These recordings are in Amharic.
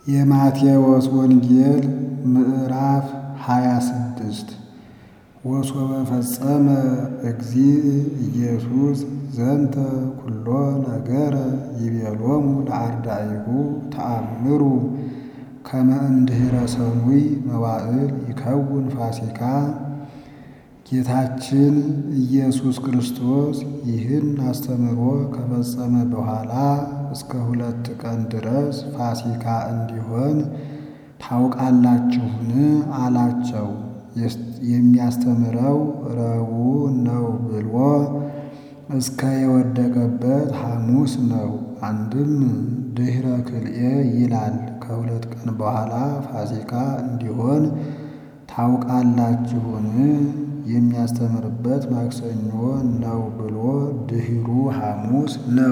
የማቴዎስ ወንጌል ምዕራፍ ሃያ ስድስት ወሶበ ፈጸመ እግዚእ ኢየሱስ ዘንተ ኩሎ ነገረ ይቤሎሙ ለአርዳኢሁ ተአምሩ ከመ እምድኅረ ሰኑይ መዋዕል ይከውን ፋሲካ። ጌታችን ኢየሱስ ክርስቶስ ይህን አስተምሮ ከፈጸመ በኋላ እስከ ሁለት ቀን ድረስ ፋሲካ እንዲሆን ታውቃላችሁን? አላቸው። የሚያስተምረው ረቡዕ ነው ብሎ እስከ የወደቀበት ሐሙስ ነው። አንድም ድኅረ ክልኤ ይላል። ከሁለት ቀን በኋላ ፋሲካ እንዲሆን ታውቃላችሁን? የሚያስተምርበት ማክሰኞ ነው ብሎ ድኅሩ ሐሙስ ነው።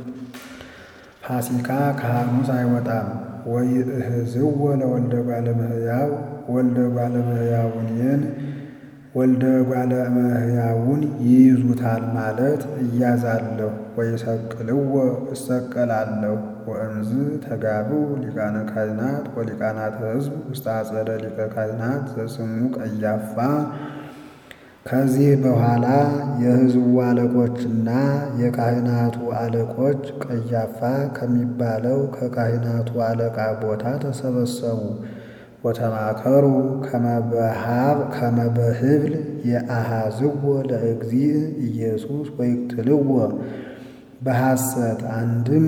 ፋሲካ ከሐሙስ አይወጣም። ወይእህዝዎ ለወልደ እጓለ እመሕያው ወልደ እጓለ እመሕያውንን ወልደ እጓለ እመሕያውን ይይዙታል ማለት እያዛለሁ ወይሰቅልዎ እሰቀላለሁ። ወእምዝ ተጋብኡ ሊቃነ ካህናት ወሊቃናተ ሕዝብ ውስተ አጸደ ሊቀ ካህናት ዘስሙ ቀያፋ። ከዚህ በኋላ የሕዝቡ አለቆችና የካህናቱ አለቆች ቀያፋ ከሚባለው ከካህናቱ አለቃ ቦታ ተሰበሰቡ። ወተማከሩ ከመ በህብል የአሃዝዎ ለእግዚእ ኢየሱስ ወይቅትልዎ በሐሰት አንድም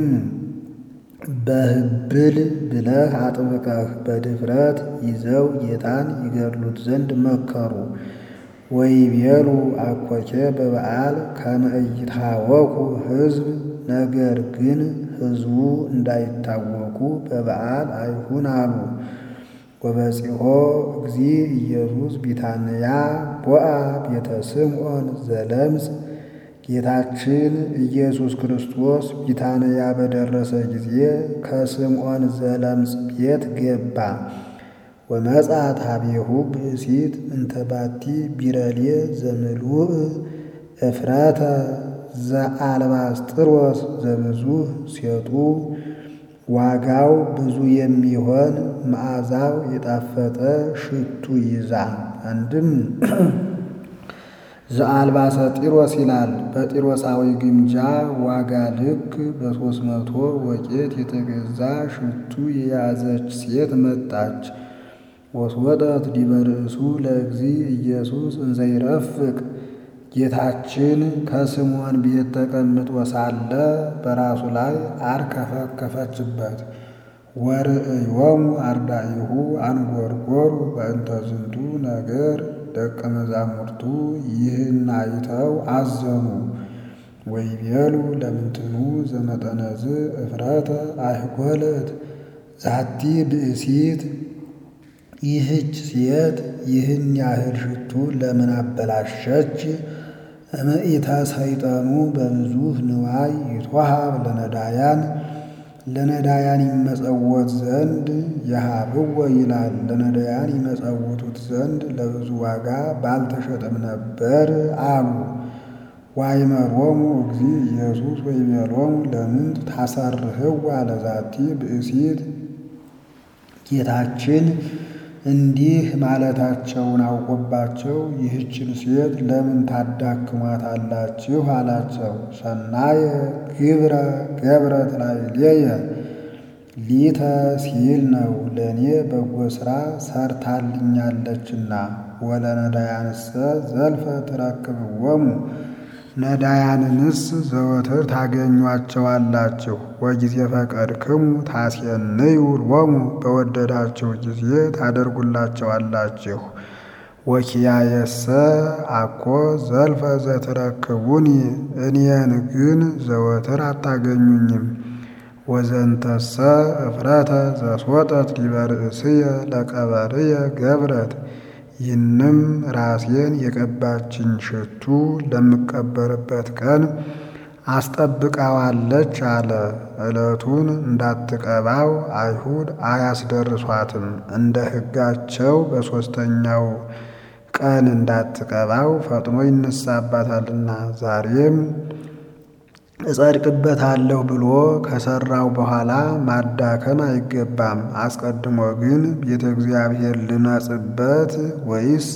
በህብል ብለህ አጥብቀህ በድፍረት ይዘው ጌታን ይገድሉት ዘንድ መከሩ። ወይቤሉ አኮቴ በበዓል ከመ ኢይትሃወኩ ሕዝብ ነገር ግን ሕዝቡ እንዳይታወቁ በበዓል አይሁን አሉ። ወበጺሖ እግዚእ ኢየሱስ ቢታንያ ቦአ ቤተ ስምዖን ዘለምጽ። ጌታችን ኢየሱስ ክርስቶስ ቢታንያ በደረሰ ጊዜ ከስምዖን ዘለምጽ ቤት ገባ። ወመጻት ኀቤሁ ብእሲት እንተ ባቲ ቢረሌ ዘምሉእ እፍረተ ዘአልባስጥሮስ ዘብዙሕ ሴጡ ዋጋው ብዙ የሚሆን መዓዛው የጣፈጠ ሽቱ ይዛ። አንድም ዘአልባሰ ጢሮስ ይላል። በጢሮሳዊ ግምጃ ዋጋ ልክ በሦስት መቶ ወቄት የተገዛ ሽቱ የያዘች ሴት መጣች። ወስወጠት ዲበ ርእሱ ለእግዚእ ኢየሱስ እንዘ ይረፍቅ። ጌታችን ከስምዖን ቤት ተቀምጦ ሳለ በራሱ ላይ አርከፈከፈችበት። ወርእዮሙ አርዳኢሁ አንጐርጐሩ በእንተ ዝንቱ ነገር። ደቀ መዛሙርቱ ይህን አይተው አዘኑ። ወይቤሉ ለምንትኑ ዘመጠነዝ እፍረተ አይኰለት ዛቲ ብእሲት። ይህች ሴት ይህን ያህል ሽቱ ለምን አበላሸች? እምኢተ ሰይጠኑ በብዙሕ ንዋይ ይትወሃብ ለነዳያን ለነዳያን ይመጸወት ዘንድ የሃብዎ ይላል። ለነዳያን ይመጸውቱት ዘንድ ለብዙ ዋጋ ባልተሸጠም ነበር አሉ። ዋይመሮሙ እግዚእ ኢየሱስ ወይቤሎሙ ለምንት ታሰርህዋ ለዛቲ ብእሲት። ጌታችን እንዲህ ማለታቸውን አውቆባቸው ይህችን ሴት ለምን ታዳክሟታላችሁ? አላቸው። ሰናየ ግብረ ገብረት ላዕሌየ ሊተ ሲል ነው ለእኔ በጎ ሥራ ሰርታልኛለችና። ወለነዳያንሰ ዘልፈ ትረክብዎሙ ነዳያንንስ ዘወትር ታገኟቸዋላችሁ። ወጊዜ ፈቀድክሙ ታሴንዩ ሎሙ በወደዳችሁ ጊዜ ታደርጉላቸዋላችሁ። ወኪያየሰ አኮ ዘልፈ ዘትረክቡኒ እኔን ግን ዘወትር አታገኙኝም። ወዘንተሰ እፍረተ ዘስወጠት ዲበ ርእስየ ለቀበርየ ገብረት ይህንም ራሴን የቀባችኝ ሽቱ ለምቀበርበት ቀን አስጠብቃዋለች አለ። ዕለቱን እንዳትቀባው አይሁድ አያስደርሷትም። እንደ ሕጋቸው በሦስተኛው ቀን እንዳትቀባው ፈጥኖ ይነሳባታልና። ዛሬም እጸድቅበታለሁ ብሎ ከሠራው በኋላ ማዳከም አይገባም። አስቀድሞ ግን ቤተ እግዚአብሔር ልነጽበት ወይስ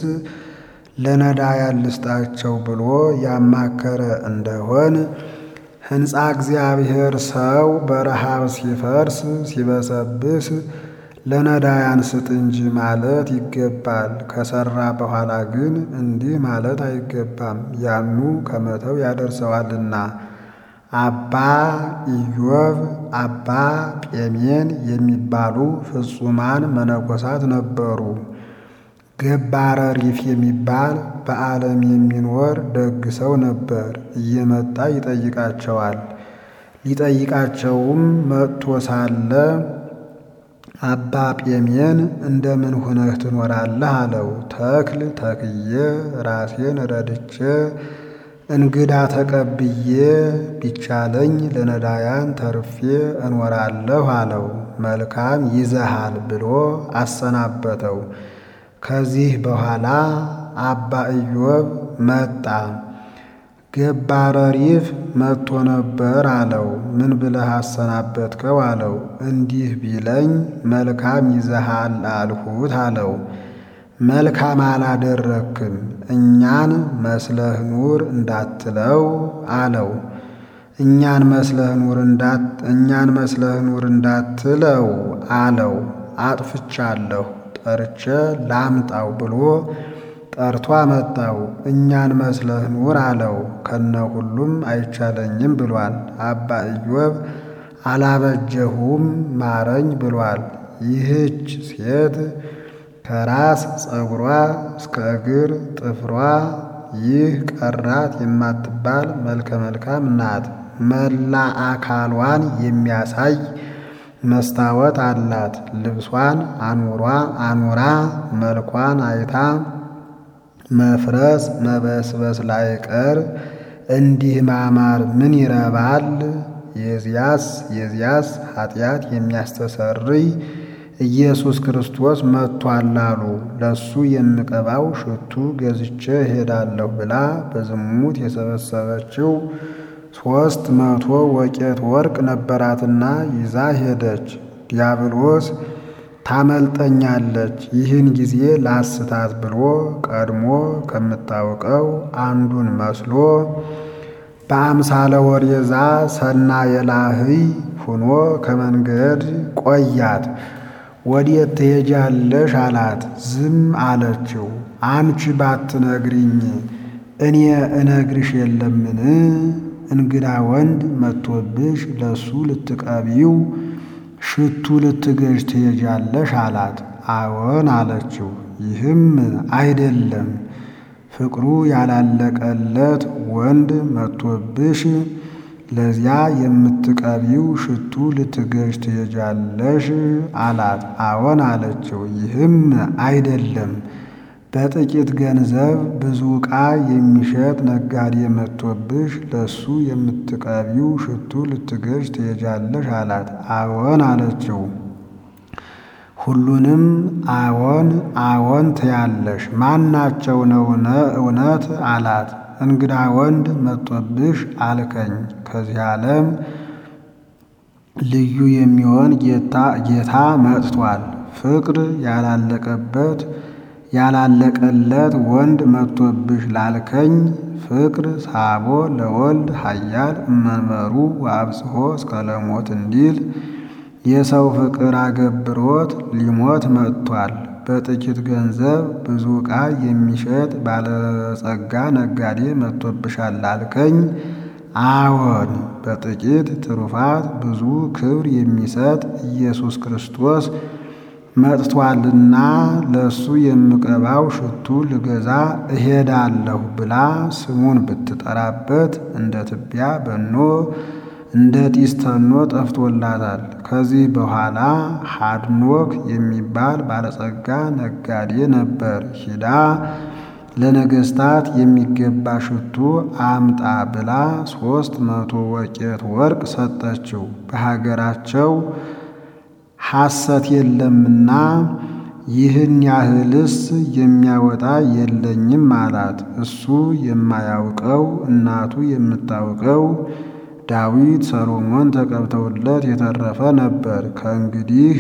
ለነዳያን ልስጣቸው ብሎ ያማከረ እንደሆን ሕንፃ እግዚአብሔር ሰው በረሃብ ሲፈርስ ሲበሰብስ ለነዳያን ስጥ እንጂ ማለት ይገባል። ከሠራ በኋላ ግን እንዲህ ማለት አይገባም፣ ያኑ ከመተው ያደርሰዋልና። አባ ኢዮብ፣ አባ ጴሜን የሚባሉ ፍጹማን መነኮሳት ነበሩ። ገባረ ሪፍ የሚባል በዓለም የሚኖር ደግ ሰው ነበር። እየመጣ ይጠይቃቸዋል። ሊጠይቃቸውም መጥቶ ሳለ አባ ጴሜን እንደምን ሁነህ ትኖራለህ? አለው። ተክል ተክዬ ራሴን ረድቼ እንግዳ ተቀብዬ ቢቻለኝ ለነዳያን ተርፌ እኖራለሁ አለው። መልካም ይዘሃል ብሎ አሰናበተው። ከዚህ በኋላ አባ ኢዮብ መጣ። ገባረ ሪፍ መጥቶ ነበር አለው። ምን ብለህ አሰናበትከው? አለው። እንዲህ ቢለኝ መልካም ይዘሃል አልሁት አለው። መልካም አላደረክም፣ እኛን መስለህ ኑር እንዳትለው አለው። እኛን መስለህ ኑር እንዳት እኛን መስለህ ኑር እንዳትለው አለው። አጥፍቻለሁ ጠርቼ ላምጣው ብሎ ጠርቶ አመጣው። እኛን መስለህ ኑር አለው። ከነ ሁሉም አይቻለኝም ብሏል። አባ ኢዮብ አላበጀሁም ማረኝ ብሏል። ይህች ሴት ከራስ ፀጉሯ እስከ እግር ጥፍሯ ይህ ቀራት የማትባል መልከ መልካም ናት። መላ አካሏን የሚያሳይ መስታወት አላት። ልብሷን አኑሯ አኑራ መልኳን አይታ መፍረስ መበስበስ ላይቀር እንዲህ ማማር ምን ይረባል? የዚያስ የዚያስ ኃጢአት የሚያስተሰርይ ኢየሱስ ክርስቶስ መጥቷል አሉ። ለሱ የምቀባው ሽቱ ገዝቼ እሄዳለሁ ብላ በዝሙት የሰበሰበችው ሦስት መቶ ወቄት ወርቅ ነበራትና ይዛ ሄደች። ዲያብሎስ ታመልጠኛለች፣ ይህን ጊዜ ላስታት ብሎ ቀድሞ ከምታውቀው አንዱን መስሎ በአምሳለ ወሬዛ ሰናየ ላህይ ሁኖ ከመንገድ ቆያት። ወዴት ትሄጃለሽ አላት። ዝም አለችው። አንቺ ባትነግሪኝ እኔ እነግርሽ የለምን? እንግዳ ወንድ መጥቶብሽ ለሱ ልትቀቢው ሽቱ ልትገዥ ትሄጃለሽ አላት። አዎን አለችው። ይህም አይደለም ፍቅሩ ያላለቀለት ወንድ መጥቶብሽ ለዚያ የምትቀቢው ሽቱ ልትገዥ ትሄጃለሽ አላት። አዎን አለችው። ይህም አይደለም በጥቂት ገንዘብ ብዙ ዕቃ የሚሸጥ ነጋዴ መጥቶብሽ ለሱ የምትቀቢው ሽቱ ልትገዥ ትሄጃለሽ አላት። አዎን አለችው። ሁሉንም አዎን አዎን ትያለሽ፣ ማናቸው ነው እውነት አላት። እንግዳ ወንድ መጥቶብሽ አልከኝ። ከዚህ ዓለም ልዩ የሚሆን ጌታ መጥቷል። ፍቅር ያላለቀበት ያላለቀለት ወንድ መጥቶብሽ ላልከኝ ፍቅር ሳቦ ለወልድ ኃያል እመንበሩ ወአብጽሖ እስከ ለሞት እንዲል የሰው ፍቅር አገብሮት ሊሞት መጥቷል። በጥቂት ገንዘብ ብዙ ዕቃ የሚሸጥ ባለጸጋ ነጋዴ መጥቶብሻል ላልከኝ አዎን በጥቂት ትሩፋት ብዙ ክብር የሚሰጥ ኢየሱስ ክርስቶስ መጥቷልና ለሱ የምቀባው ሽቱ ልገዛ እሄዳለሁ ብላ ስሙን ብትጠራበት እንደ ትቢያ በኖ እንደ ጢስ ተኖ ጠፍቶላታል። ከዚህ በኋላ ሀድኖክ የሚባል ባለጸጋ ነጋዴ ነበር። ሂዳ ለነገሥታት የሚገባ ሽቱ አምጣ ብላ ሦስት መቶ ወቄት ወርቅ ሰጠችው። በሀገራቸው ሐሰት የለምና ይህን ያህልስ የሚያወጣ የለኝም አላት። እሱ የማያውቀው እናቱ የምታውቀው ዳዊት ሰሎሞን ተቀብተውለት የተረፈ ነበር። ከእንግዲህ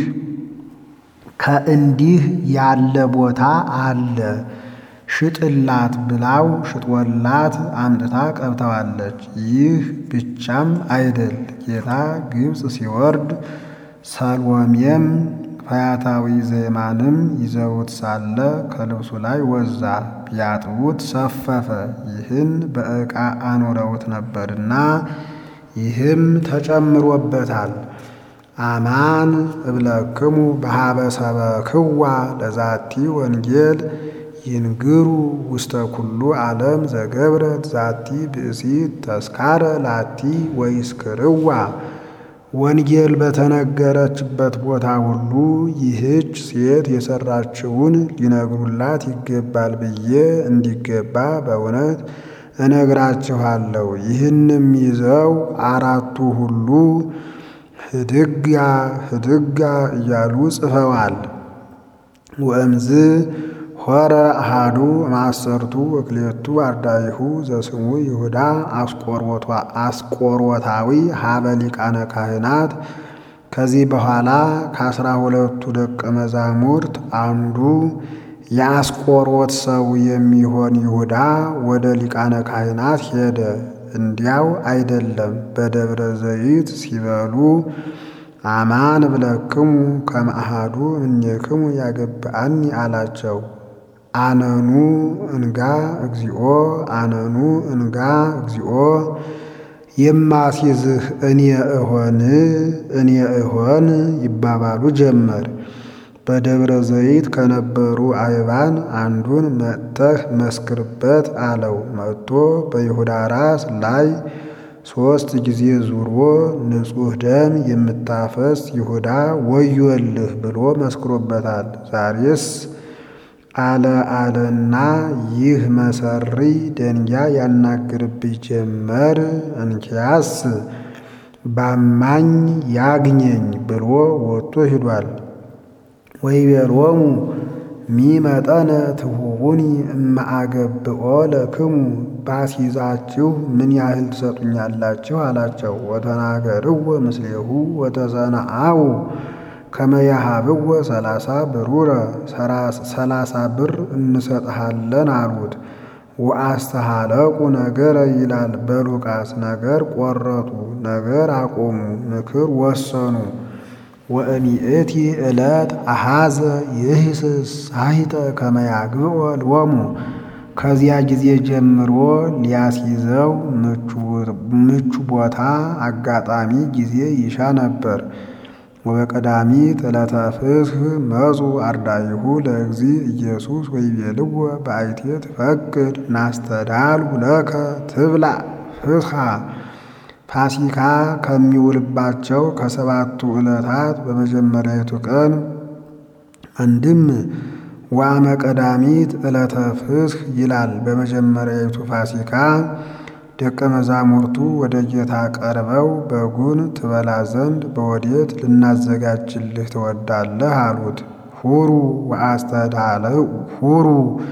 ከእንዲህ ያለ ቦታ አለ ሽጥላት ብላው ሽጦላት አምጥታ ቀብተዋለች። ይህ ብቻም አይደል ጌታ ግብፅ ሲወርድ ሰሎሜም ፈያታዊ ዜማንም ይዘውት ሳለ ከልብሱ ላይ ወዛ ቢያጥቡት ሰፈፈ። ይህን በዕቃ አኖረውት ነበርና ይህም ተጨምሮበታል። አማን እብለክሙ በሀበ ሰበክዋ ለዛቲ ወንጌል ይንግሩ ውስተ ኩሉ ዓለም ዘገብረት ዛቲ ብእሲት ተስካረ ላቲ ወይስክርዋ ወንጌል በተነገረችበት ቦታ ሁሉ ይህች ሴት የሰራችውን ሊነግሩላት ይገባል ብዬ እንዲገባ በእውነት እነግራችኋለሁ። ይህንም ይዘው አራቱ ሁሉ ህድጋ ህድጋ እያሉ ጽፈዋል። ወእምዝ ሆረ አሃዱ ማሰርቱ ወክሌቱ አርዳይሁ ዘስሙ ይሁዳ አስቆሮታዊ ሀበ ሊቃነ ካህናት። ከዚህ በኋላ ከአስራ ሁለቱ ደቀ መዛሙርት አንዱ የአስቆሮት ሰው የሚሆን ይሁዳ ወደ ሊቃነ ካህናት ሄደ። እንዲያው አይደለም፣ በደብረ ዘይት ሲበሉ አማን እብለክሙ ከመ አሐዱ እምኔክሙ ያገብአኒ አላቸው። አነኑ እንጋ እግዚኦ አነኑ እንጋ እግዚኦ የማስይዝህ እኔ እሆን እኔ እሆን ይባባሉ ጀመር። በደብረ ዘይት ከነበሩ አይባን አንዱን መጥተህ መስክርበት አለው። መጥቶ በይሁዳ ራስ ላይ ሦስት ጊዜ ዙሮ ንጹሕ ደም የምታፈስ ይሁዳ ወዮልህ ብሎ መስክሮበታል። ዛሬስ አለ አለና ይህ መሰሪ ደንጊያ ያናግርብኝ ጀመር። እንኪያስ ባማኝ ያግኘኝ ብሎ ወጥቶ ሂዷል። ወይቤሎሙ ሚመጠነ ትሁቡኒ እማአገብኦ ለክሙ ባሲዛችሁ ምን ያህል ትሰጡኛላችሁ አላቸው። ወተናገርዎ ምስሌሁ ወተሰነአው ከመያሃብዎ ሰላሳ ብሩረ ሰላሳ ብር እንሰጥሃለን አሉት። ወአስተሃለቁ ነገረ ይላል በሉቃስ ነገር ቆረጡ፣ ነገር አቆሙ፣ ምክር ወሰኑ። ወእሚእቲ ዕለት አሃዘ ይህስስ ሳሂተ ከመያግብኦ ልወሙ ከዚያ ጊዜ ጀምሮ ሊያስይዘው ምቹ ቦታ አጋጣሚ ጊዜ ይሻ ነበር። ወበቀዳሚት ዕለተ ፍስሕ መጹ አርዳኢሁ ለእግዚ ኢየሱስ ወይቤልዎ በአይቴ ትፈቅድ ናስተዳልው ለከ ትብላዕ ፍስሓ ፋሲካ ከሚውልባቸው ከሰባቱ ዕለታት በመጀመሪያይቱ ቀን አንድም ዋመ ቀዳሚት ዕለተ ፍስሕ ይላል። በመጀመሪያይቱ ፋሲካ ደቀ መዛሙርቱ ወደ ጌታ ቀርበው በጉን ትበላ ዘንድ በወዴት ልናዘጋጅልህ ትወዳለህ? አሉት። ሁሩ ወአስተዳልው ሁሩ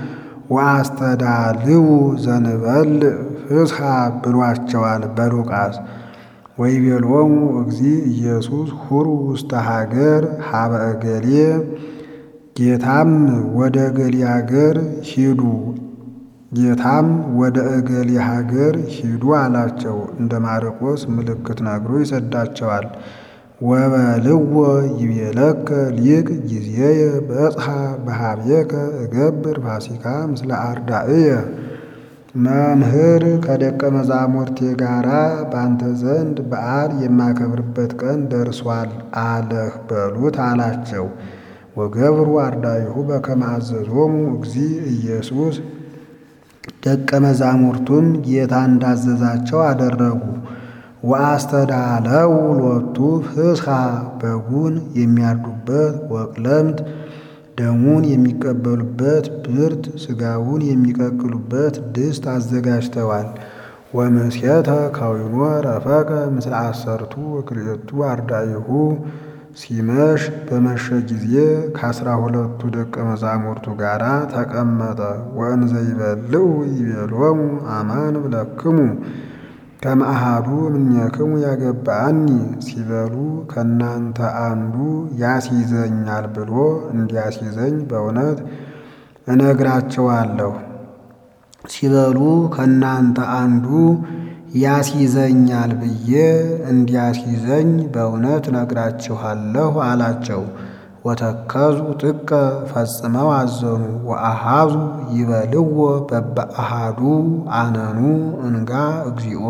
ወአስተዳልው ዘንበል ፍስሓ ብሏቸዋል በሉቃስ። ወይቤሎሙ እግዚ ኢየሱስ ሁሩ ውስተ ሀገር ሀበ እገሌ ጌታም ወደ እገሌ ሀገር ሂዱ ጌታም ወደ እገሌ ሀገር ሂዱ አላቸው። እንደ ማርቆስ ምልክት ነግሮ ይሰዳቸዋል። ወበልዎ ይቤለከ ሊቅ ጊዜየ በጽሐ በሃብየከ እገብር ፋሲካ ምስለ አርዳእየ መምህር ከደቀ መዛሙርቴ ጋራ በአንተ ዘንድ በዓል የማከብርበት ቀን ደርሷል አለህ በሉት አላቸው። ወገብሩ አርዳኢሁ በከመ አዘዞሙ እግዚ ኢየሱስ ደቀ መዛሙርቱም ጌታ እንዳዘዛቸው አደረጉ። ወአስተዳለው ሎቱ ፍስሓ በጉን የሚያርዱበት ወቅለምት ደሙን የሚቀበሉበት ብርት ሥጋውን የሚቀቅሉበት ድስት አዘጋጅተዋል። ወምስየተ ከዊኖ ረፈቀ ምስለ አሰርቱ ወክልኤቱ አርዳኢሁ ሲመሽ በመሸ ጊዜ ከአስራ ሁለቱ ደቀ መዛሙርቱ ጋር ተቀመጠ። ወእንዘ ይበልዑ ይቤሎሙ አማን እብለክሙ ከመአሃዱ እምኔክሙ ያገባአኒ ሲበሉ ከእናንተ አንዱ ያስይዘኛል ብሎ እንዲያስይዘኝ በእውነት እነግራቸዋለሁ። ሲበሉ ከእናንተ አንዱ ያስይዘኛል ብዬ እንዲያስይዘኝ በእውነት እነግራችኋለሁ አላቸው። ወተከዙ ጥቀ ፈጽመው አዘኑ። ወአሃዙ ይበልዎ በበአሃዱ አነኑ እንጋ እግዚኦ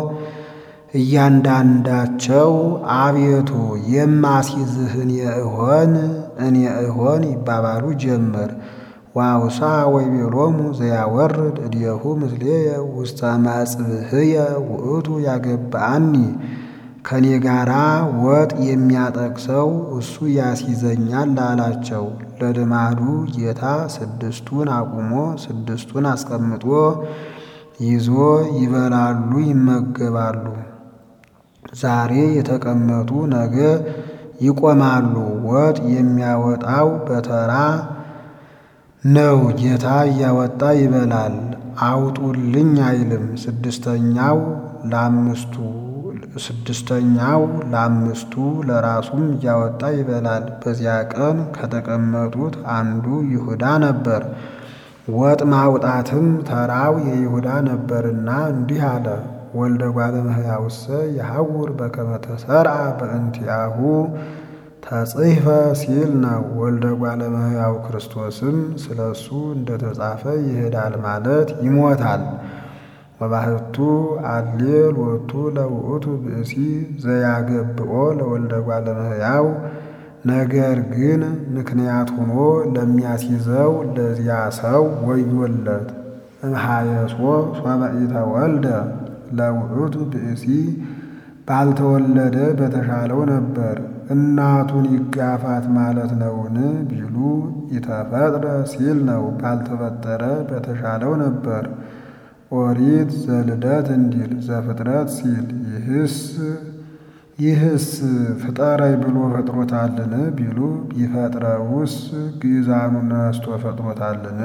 እያንዳንዳቸው አቤቱ የማስይዝህን የእሆን እኔ እሆን ይባባሉ ጀመር። ዋውሳ ወይቤሎሙ ዘያወርድ እዴሁ ምስሌየ ውስተ መጽብህየ ውእቱ ያገባአኒ ከኔ ጋራ ወጥ የሚያጠቅሰው እሱ ያስይዘኛል አላቸው። ለልማዱ ጌታ ስድስቱን አቁሞ ስድስቱን አስቀምጦ ይዞ ይበላሉ ይመገባሉ። ዛሬ የተቀመጡ ነገ ይቆማሉ። ወጥ የሚያወጣው በተራ ነው። ጌታ እያወጣ ይበላል። አውጡልኝ አይልም። ስድስተኛው ለአምስቱ ስድስተኛው ለአምስቱ ለራሱም እያወጣ ይበላል። በዚያ ቀን ከተቀመጡት አንዱ ይሁዳ ነበር። ወጥ ማውጣትም ተራው የይሁዳ ነበርና እንዲህ አለ። ወልደ እጓለ እመሕያውሰ የሐውር በከመ ተሰርዐ በእንቲአሁ ተጽሕፈ ሲል ነው። ወልደ እጓለ እመሕያው ክርስቶስም ስለ እሱ እንደተጻፈ ይሄዳል ማለት ይሞታል። ወባሕቱ አሌ ሎቱ ለውእቱ ብእሲ ዘያገብኦ ለወልደ እጓለ እመሕያው ነገር ግን ምክንያት ሆኖ ለሚያስይዘው ለዚያ ሰው ወዮለት። እምሃየሶ ሶበ ኢተወልደ ለውእቱ ብእሲ ባልተወለደ በተሻለው ነበር። እናቱን ይጋፋት ማለት ነውን ቢሉ ኢተፈጥረ ሲል ነው። ባልተፈጠረ በተሻለው ነበር። ኦሪት ዘልደት እንዲል ዘፍጥረት ሲል ይህስ ይህስ ፍጠረይ ብሎ ፈጥሮታልን ቢሉ ቢፈጥረውስ ግእዛኑን ነስቶ ፈጥሮታልን?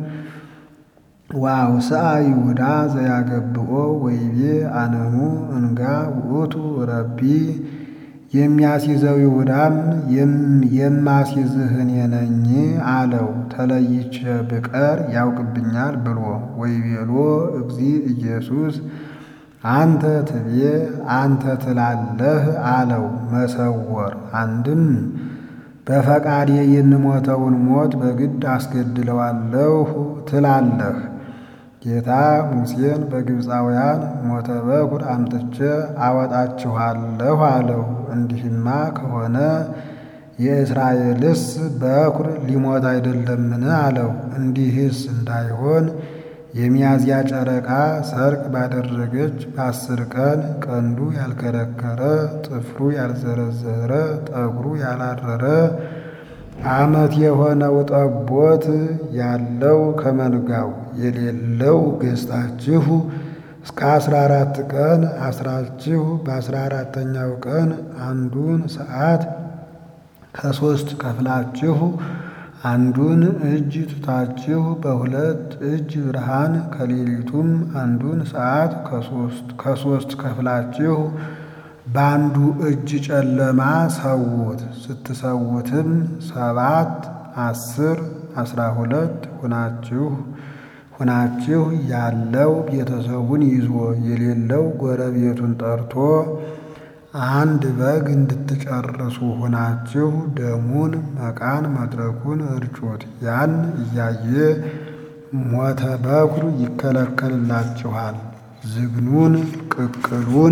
ወአውስአ ይሁዳ ዘያገብኦ ወይቤ አነኑ እንጋ ውእቱ ረቢ የሚያስይዘው ይሁዳም የማስይዝህን የነኝ አለው። ተለይቼ ብቀር ያውቅብኛል ብሎ ወይቤሎ እግዚ ኢየሱስ አንተ ትቤ አንተ ትላለህ አለው። መሰወር አንድም በፈቃዴ የምሞተውን ሞት በግድ አስገድለዋለሁ ትላለህ። ጌታ ሙሴን በግብፃውያን ሞተ በኩር አምጥቼ አወጣችኋለሁ አለው። እንዲህማ ከሆነ የእስራኤልስ በኩር ሊሞት አይደለምን አለው። እንዲህስ እንዳይሆን የሚያዝያ ጨረቃ ሰርቅ ባደረገች በአስር ቀን ቀንዱ ያልከረከረ ጥፍሩ ያልዘረዘረ ጠጉሩ ያላረረ ዓመት የሆነው ጠቦት ያለው ከመንጋው የሌለው ገዝታችሁ እስከ አስራ አራት ቀን አስራችሁ በአስራ አራተኛው ቀን አንዱን ሰዓት ከሶስት ከፍላችሁ አንዱን እጅ ትታችሁ በሁለት እጅ ብርሃን ከሌሊቱም አንዱን ሰዓት ከሶስት ከፍላችሁ በአንዱ እጅ ጨለማ ሰውት። ስትሰውትም ሰባት አስር አስራ ሁለት ሁናችሁ ሁናችሁ ያለው ቤተሰቡን ይዞ የሌለው ጎረቤቱን ጠርቶ አንድ በግ እንድትጨርሱ ሁናችሁ ደሙን መቃን መድረኩን እርጩት። ያን እያየ ሞተ በኩር ይከለከልላችኋል። ዝግኑን ቅቅሉን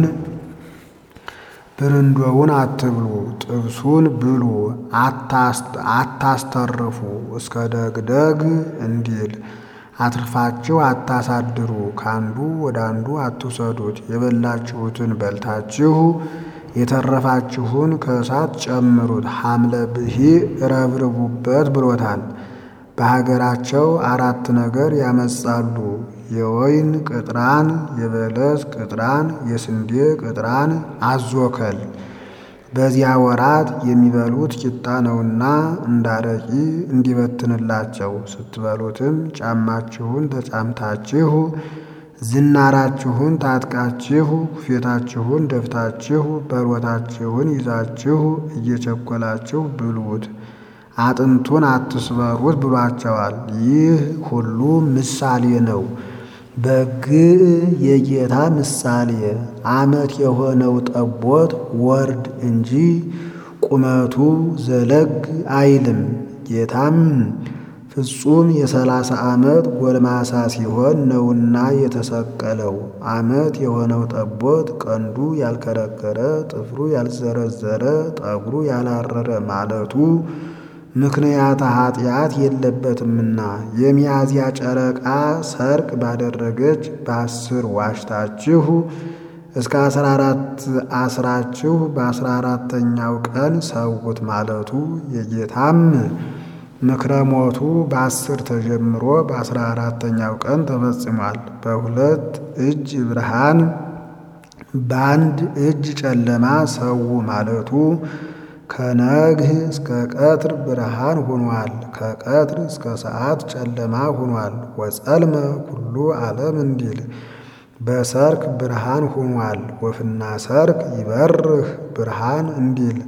ብርንዶውን አትብሉ፣ ጥብሱን ብሉ፣ አታስተርፉ እስከ ደግደግ እንዲል አትርፋችሁ አታሳድሩ፣ ከአንዱ ወደ አንዱ አትውሰዱት። የበላችሁትን በልታችሁ የተረፋችሁን ከእሳት ጨምሩት፣ ሐምለ ብሂ ረብርቡበት ብሎታል። በሀገራቸው አራት ነገር ያመጻሉ። የወይን ቅጥራን፣ የበለስ ቅጥራን፣ የስንዴ ቅጥራን፣ አዞከል። በዚያ ወራት የሚበሉት ቂጣ ነውና እንዳረቂ እንዲበትንላቸው ስትበሉትም ጫማችሁን ተጫምታችሁ ዝናራችሁን ታጥቃችሁ ኩፌታችሁን ደፍታችሁ በሮታችሁን ይዛችሁ እየቸኮላችሁ ብሉት፣ አጥንቱን አትስበሩት ብሏቸዋል። ይህ ሁሉ ምሳሌ ነው። በግ የጌታ ምሳሌ ዓመት የሆነው ጠቦት ወርድ እንጂ ቁመቱ ዘለግ አይልም። ጌታም ፍጹም የሰላሳ ዓመት ጎልማሳ ሲሆን ነውና የተሰቀለው። ዓመት የሆነው ጠቦት ቀንዱ ያልከረከረ፣ ጥፍሩ ያልዘረዘረ፣ ጠጉሩ ያላረረ ማለቱ ምክንያተ ኃጢአት የለበትምና የሚያዝያ ጨረቃ ሰርቅ ባደረገች በአስር ዋሽታችሁ እስከ አስራ አራት አስራችሁ በአስራ አራተኛው ቀን ሰውት ማለቱ የጌታም ምክረ ሞቱ በአስር ተጀምሮ በአስራ አራተኛው ቀን ተፈጽሟል። በሁለት እጅ ብርሃን በአንድ እጅ ጨለማ ሰው ማለቱ ከነግህ እስከ ቀትር ብርሃን ሆኗል። ከቀትር እስከ ሰዓት ጨለማ ሆኗል። ወጸልመ ኩሉ ዓለም እንዲል በሰርክ ብርሃን ሆኗል። ወፍና ሰርክ ይበርህ ብርሃን እንዲል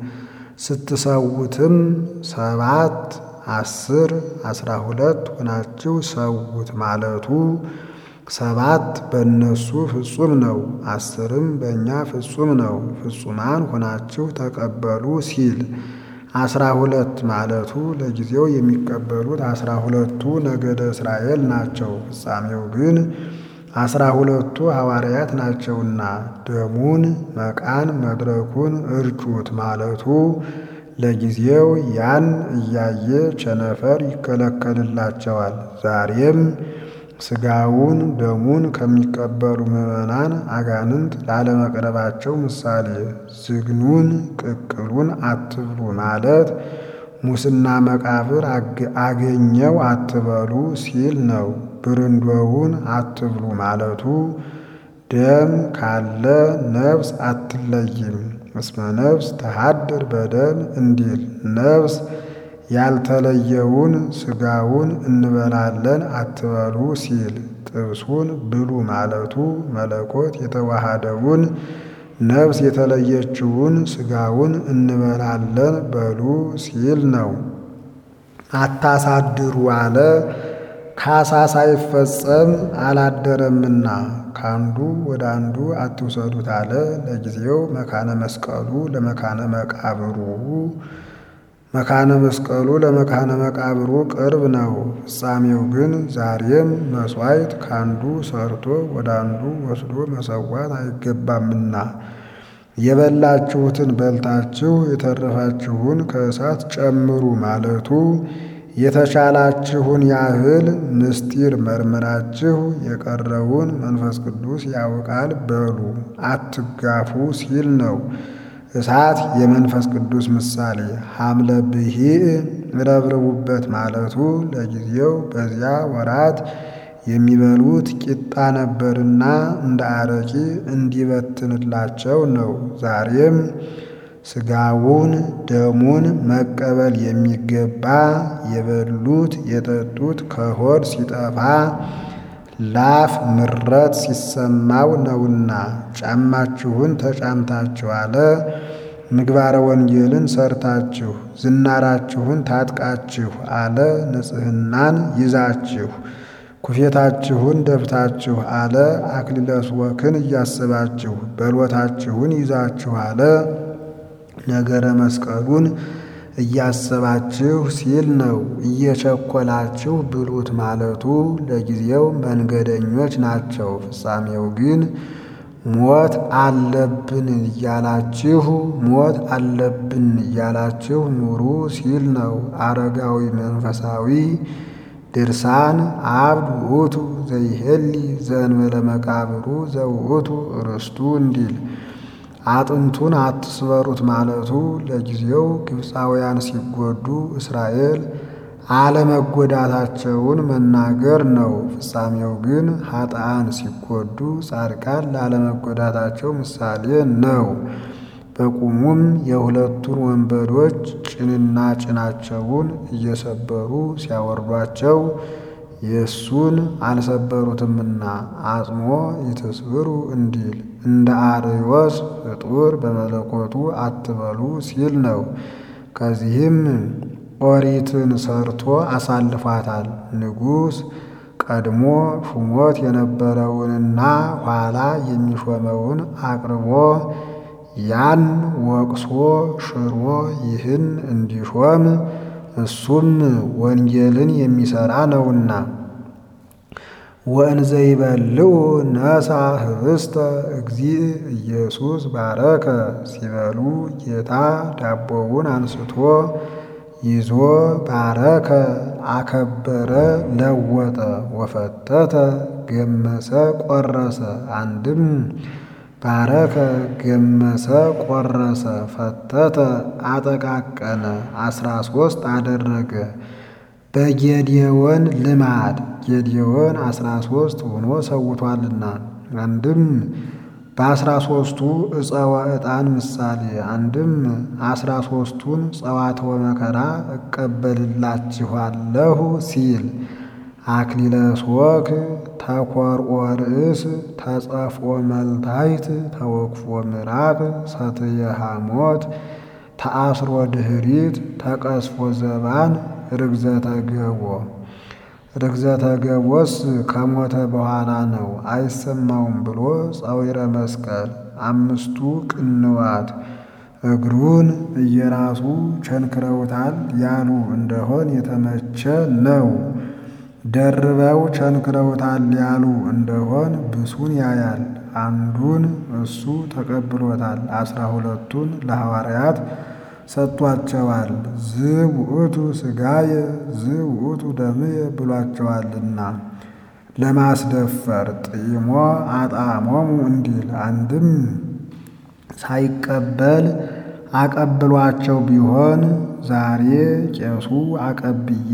ስትሰውትም ሰባት አስር አስራ ሁለት ሆናችሁ ሰውት ማለቱ ሰባት በእነሱ ፍጹም ነው፣ አስርም በእኛ ፍጹም ነው። ፍጹማን ሆናችሁ ተቀበሉ ሲል አስራ ሁለት ማለቱ ለጊዜው የሚቀበሉት አስራ ሁለቱ ነገደ እስራኤል ናቸው። ፍጻሜው ግን አስራ ሁለቱ ሐዋርያት ናቸውና ደሙን መቃን መድረኩን እርጩት ማለቱ ለጊዜው ያን እያየ ቸነፈር ይከለከልላቸዋል። ዛሬም ሥጋውን ደሙን ከሚቀበሉ ምዕመናን አጋንንት ላለመቅረባቸው ምሳሌ ዝግኑን ቅቅሉን አትብሉ ማለት ሙስና መቃብር አገኘው አትበሉ ሲል ነው። ብርንዶውን አትብሉ ማለቱ ደም ካለ ነፍስ አትለይም እስመ ነፍስ ተሃድር በደም እንዲል ነፍስ ያልተለየውን ሥጋውን እንበላለን አትበሉ ሲል ጥብሱን ብሉ ማለቱ መለኮት የተዋሃደውን ነፍስ የተለየችውን ሥጋውን እንበላለን በሉ ሲል ነው። አታሳድሩ አለ ካሳ ሳይፈጸም አላደረምና ከአንዱ ወደ አንዱ አትውሰዱት አለ። ለጊዜው መካነ መስቀሉ ለመካነ መቃብሩ መካነ መስቀሉ ለመካነ መቃብሩ ቅርብ ነው። ፍጻሜው ግን ዛሬም መሥዋዕት ካንዱ ሰርቶ ወደ አንዱ ወስዶ መሰዋት አይገባምና የበላችሁትን በልታችሁ የተረፋችሁን ከእሳት ጨምሩ ማለቱ የተቻላችሁን ያህል ምስጢር መርምራችሁ የቀረውን መንፈስ ቅዱስ ያውቃል በሉ አትጋፉ ሲል ነው። እሳት የመንፈስ ቅዱስ ምሳሌ ሐምለ ብሂዕ ረብርቡበት ማለቱ ለጊዜው በዚያ ወራት የሚበሉት ቂጣ ነበርና እንደ አረቂ እንዲበትንላቸው ነው። ዛሬም ሥጋውን ደሙን መቀበል የሚገባ የበሉት የጠጡት ከሆድ ሲጠፋ ላፍ ምረት ሲሰማው ነውና ጫማችሁን ተጫምታችሁ አለ። ምግባረ ወንጌልን ሰርታችሁ ዝናራችሁን ታጥቃችሁ አለ። ንጽሕናን ይዛችሁ ኩፌታችሁን ደፍታችሁ አለ። አክሊለ ሥወክን እያስባችሁ በሎታችሁን ይዛችሁ አለ። ነገረ መስቀሉን እያሰባችሁ ሲል ነው። እየቸኮላችሁ ብሉት ማለቱ ለጊዜው መንገደኞች ናቸው። ፍጻሜው ግን ሞት አለብን እያላችሁ ሞት አለብን እያላችሁ ኑሩ ሲል ነው። አረጋዊ መንፈሳዊ ድርሳን አብድ ውእቱ ዘይሄሊ ዘእንበለ መቃብሩ ዘውእቱ ርስቱ እንዲል አጥንቱን አትስበሩት ማለቱ ለጊዜው ግብፃውያን ሲጎዱ እስራኤል አለመጎዳታቸውን መናገር ነው። ፍጻሜው ግን ኃጥአን ሲጎዱ ጻድቃን ላለመጎዳታቸው ምሳሌ ነው። በቁሙም የሁለቱን ወንበዶች ጭንና ጭናቸውን እየሰበሩ ሲያወርዷቸው የእሱን አልሰበሩትምና አጽሞ ይትስብሩ እንዲል እንደ አርዮስ ፍጡር በመለኮቱ አትበሉ ሲል ነው። ከዚህም ኦሪትን ሰርቶ አሳልፏታል። ንጉሥ ቀድሞ ሹሞት የነበረውንና ኋላ የሚሾመውን አቅርቦ ያን ወቅሶ ሽሮ ይህን እንዲሾም እሱም ወንጌልን የሚሰራ ነውና። ወእንዘ ይበልዑ ነሣ ኅብስተ እግዚእ ኢየሱስ ባረከ። ሲበሉ ጌታ ዳቦውን አንስቶ ይዞ ባረከ፣ አከበረ፣ ለወጠ፣ ወፈተተ፣ ገመሰ፣ ቆረሰ። አንድም ባረከ፣ ገመሰ፣ ቆረሰ፣ ፈተተ፣ አጠቃቀነ፣ አስራ ሦስት አደረገ። በጌዴዎን ልማድ ጌዴዎን አስራ ሦስት ሆኖ ሰውቷልና አንድም በአስራ ሦስቱ ዕፀወ ዕጣን ምሳሌ አንድም አስራ ሦስቱን ጸዋትወ መከራ እቀበልላችኋለሁ ሲል አክሊለ ሦክ፣ ተኰርዖ ርእስ፣ ተጸፍኦ መልታይት፣ ተወክፎ ምዕራብ፣ ሰትየ ሐሞት፣ ተአስሮ ድኅሪት፣ ተቀስፎ ዘባን፣ ርግዘተ ገቦ ርግዘተ ገቦስ ከሞተ በኋላ ነው አይሰማውም ብሎ ጸዊረ መስቀል አምስቱ ቅንዋት እግሩን እየራሱ ቸንክረውታል ያሉ እንደሆን የተመቸ ነው። ደርበው ቸንክረውታል ያሉ እንደሆን ብሱን ያያል። አንዱን እሱ ተቀብሎታል፣ አስራ ሁለቱን ለሐዋርያት ሰጥቷቸዋል። ዝውእቱ ሥጋየ ዝውእቱ ደምየ ብሏቸዋልና ለማስደፈር ጥይሞ አጣሞሙ እንዲል አንድም ሳይቀበል አቀብሏቸው ቢሆን ዛሬ ቄሱ አቀብዬ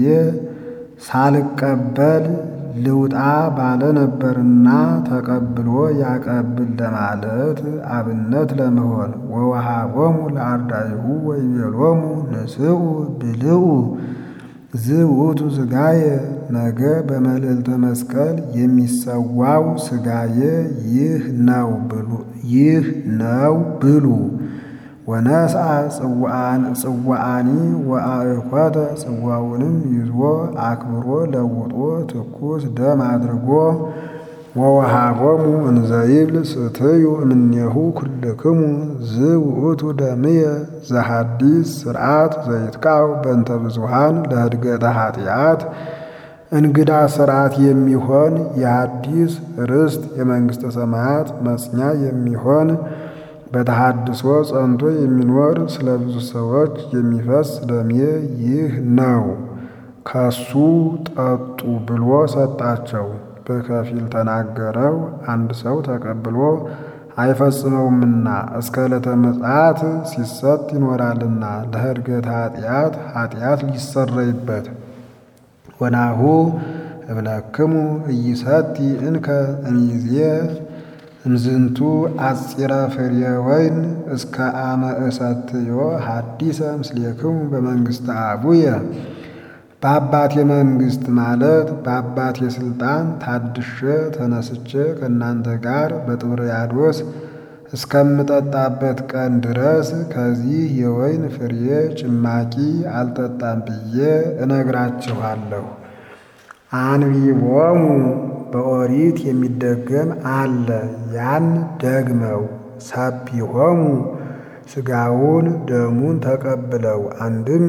ሳልቀበል ልውጣ ባለ ነበርና ተቀብሎ ያቀብል ለማለት አብነት ለመሆን ወወሃቦሙ ለአርዳኢሁ ወይቤሎሙ ንስኡ ብልዑ ዝውእቱ ሥጋየ ነገ በመልዕልተ መስቀል የሚሰዋው ሥጋየ ይህ ነው ብሉ ይህ ነው ብሉ። ወነስአ ጽዋአኒ ወአእኮተ ጽዋውንም ይዞ አክብሮ ለውጦ ትኩስ ደም አድርጎ ወወሃቦሙ እንዘ ይብል ስትዩ እምኔሁ ኩልክሙ ዝውእቱ ደምየ ዘሐዲስ ስርዓት ዘይትቃው በእንተ ብዙኃን ለህድገተ ኃጢአት እንግዳ ስርዓት የሚሆን የሐዲስ ርስት የመንግሥተ ሰማያት መጽኛ የሚሆን በተሐድሶ ጸንቶ የሚኖር ስለ ብዙ ሰዎች የሚፈስ ደሜ ይህ ነው፣ ከሱ ጠጡ ብሎ ሰጣቸው። በከፊል ተናገረው፣ አንድ ሰው ተቀብሎ አይፈጽመውምና እስከ ዕለተ ምጽአት ሲሰጥ ይኖራልና ለህድገት ኃጢአት ኃጢአት ሊሰረይበት ወናሁ እብለክሙ ኢይሰቲ እንከ እምይእዜ እምዝንቱ አጽረ ፍሬ ወይን እስከ አመ እሰትዮ ሐዲሰ ምስሌክሙ በመንግሥተ አቡየ። በአባቴ መንግሥት ማለት በአባቴ ሥልጣን ታድሼ ተነስቼ ከእናንተ ጋር በጥብርያዶስ እስከምጠጣበት ቀን ድረስ ከዚህ የወይን ፍሬ ጭማቂ አልጠጣም ብዬ እነግራችኋለሁ። አንቢቦሙ በኦሪት የሚደገም አለ። ያን ደግመው ሰቢሆሙ ሥጋውን ደሙን ተቀብለው አንድም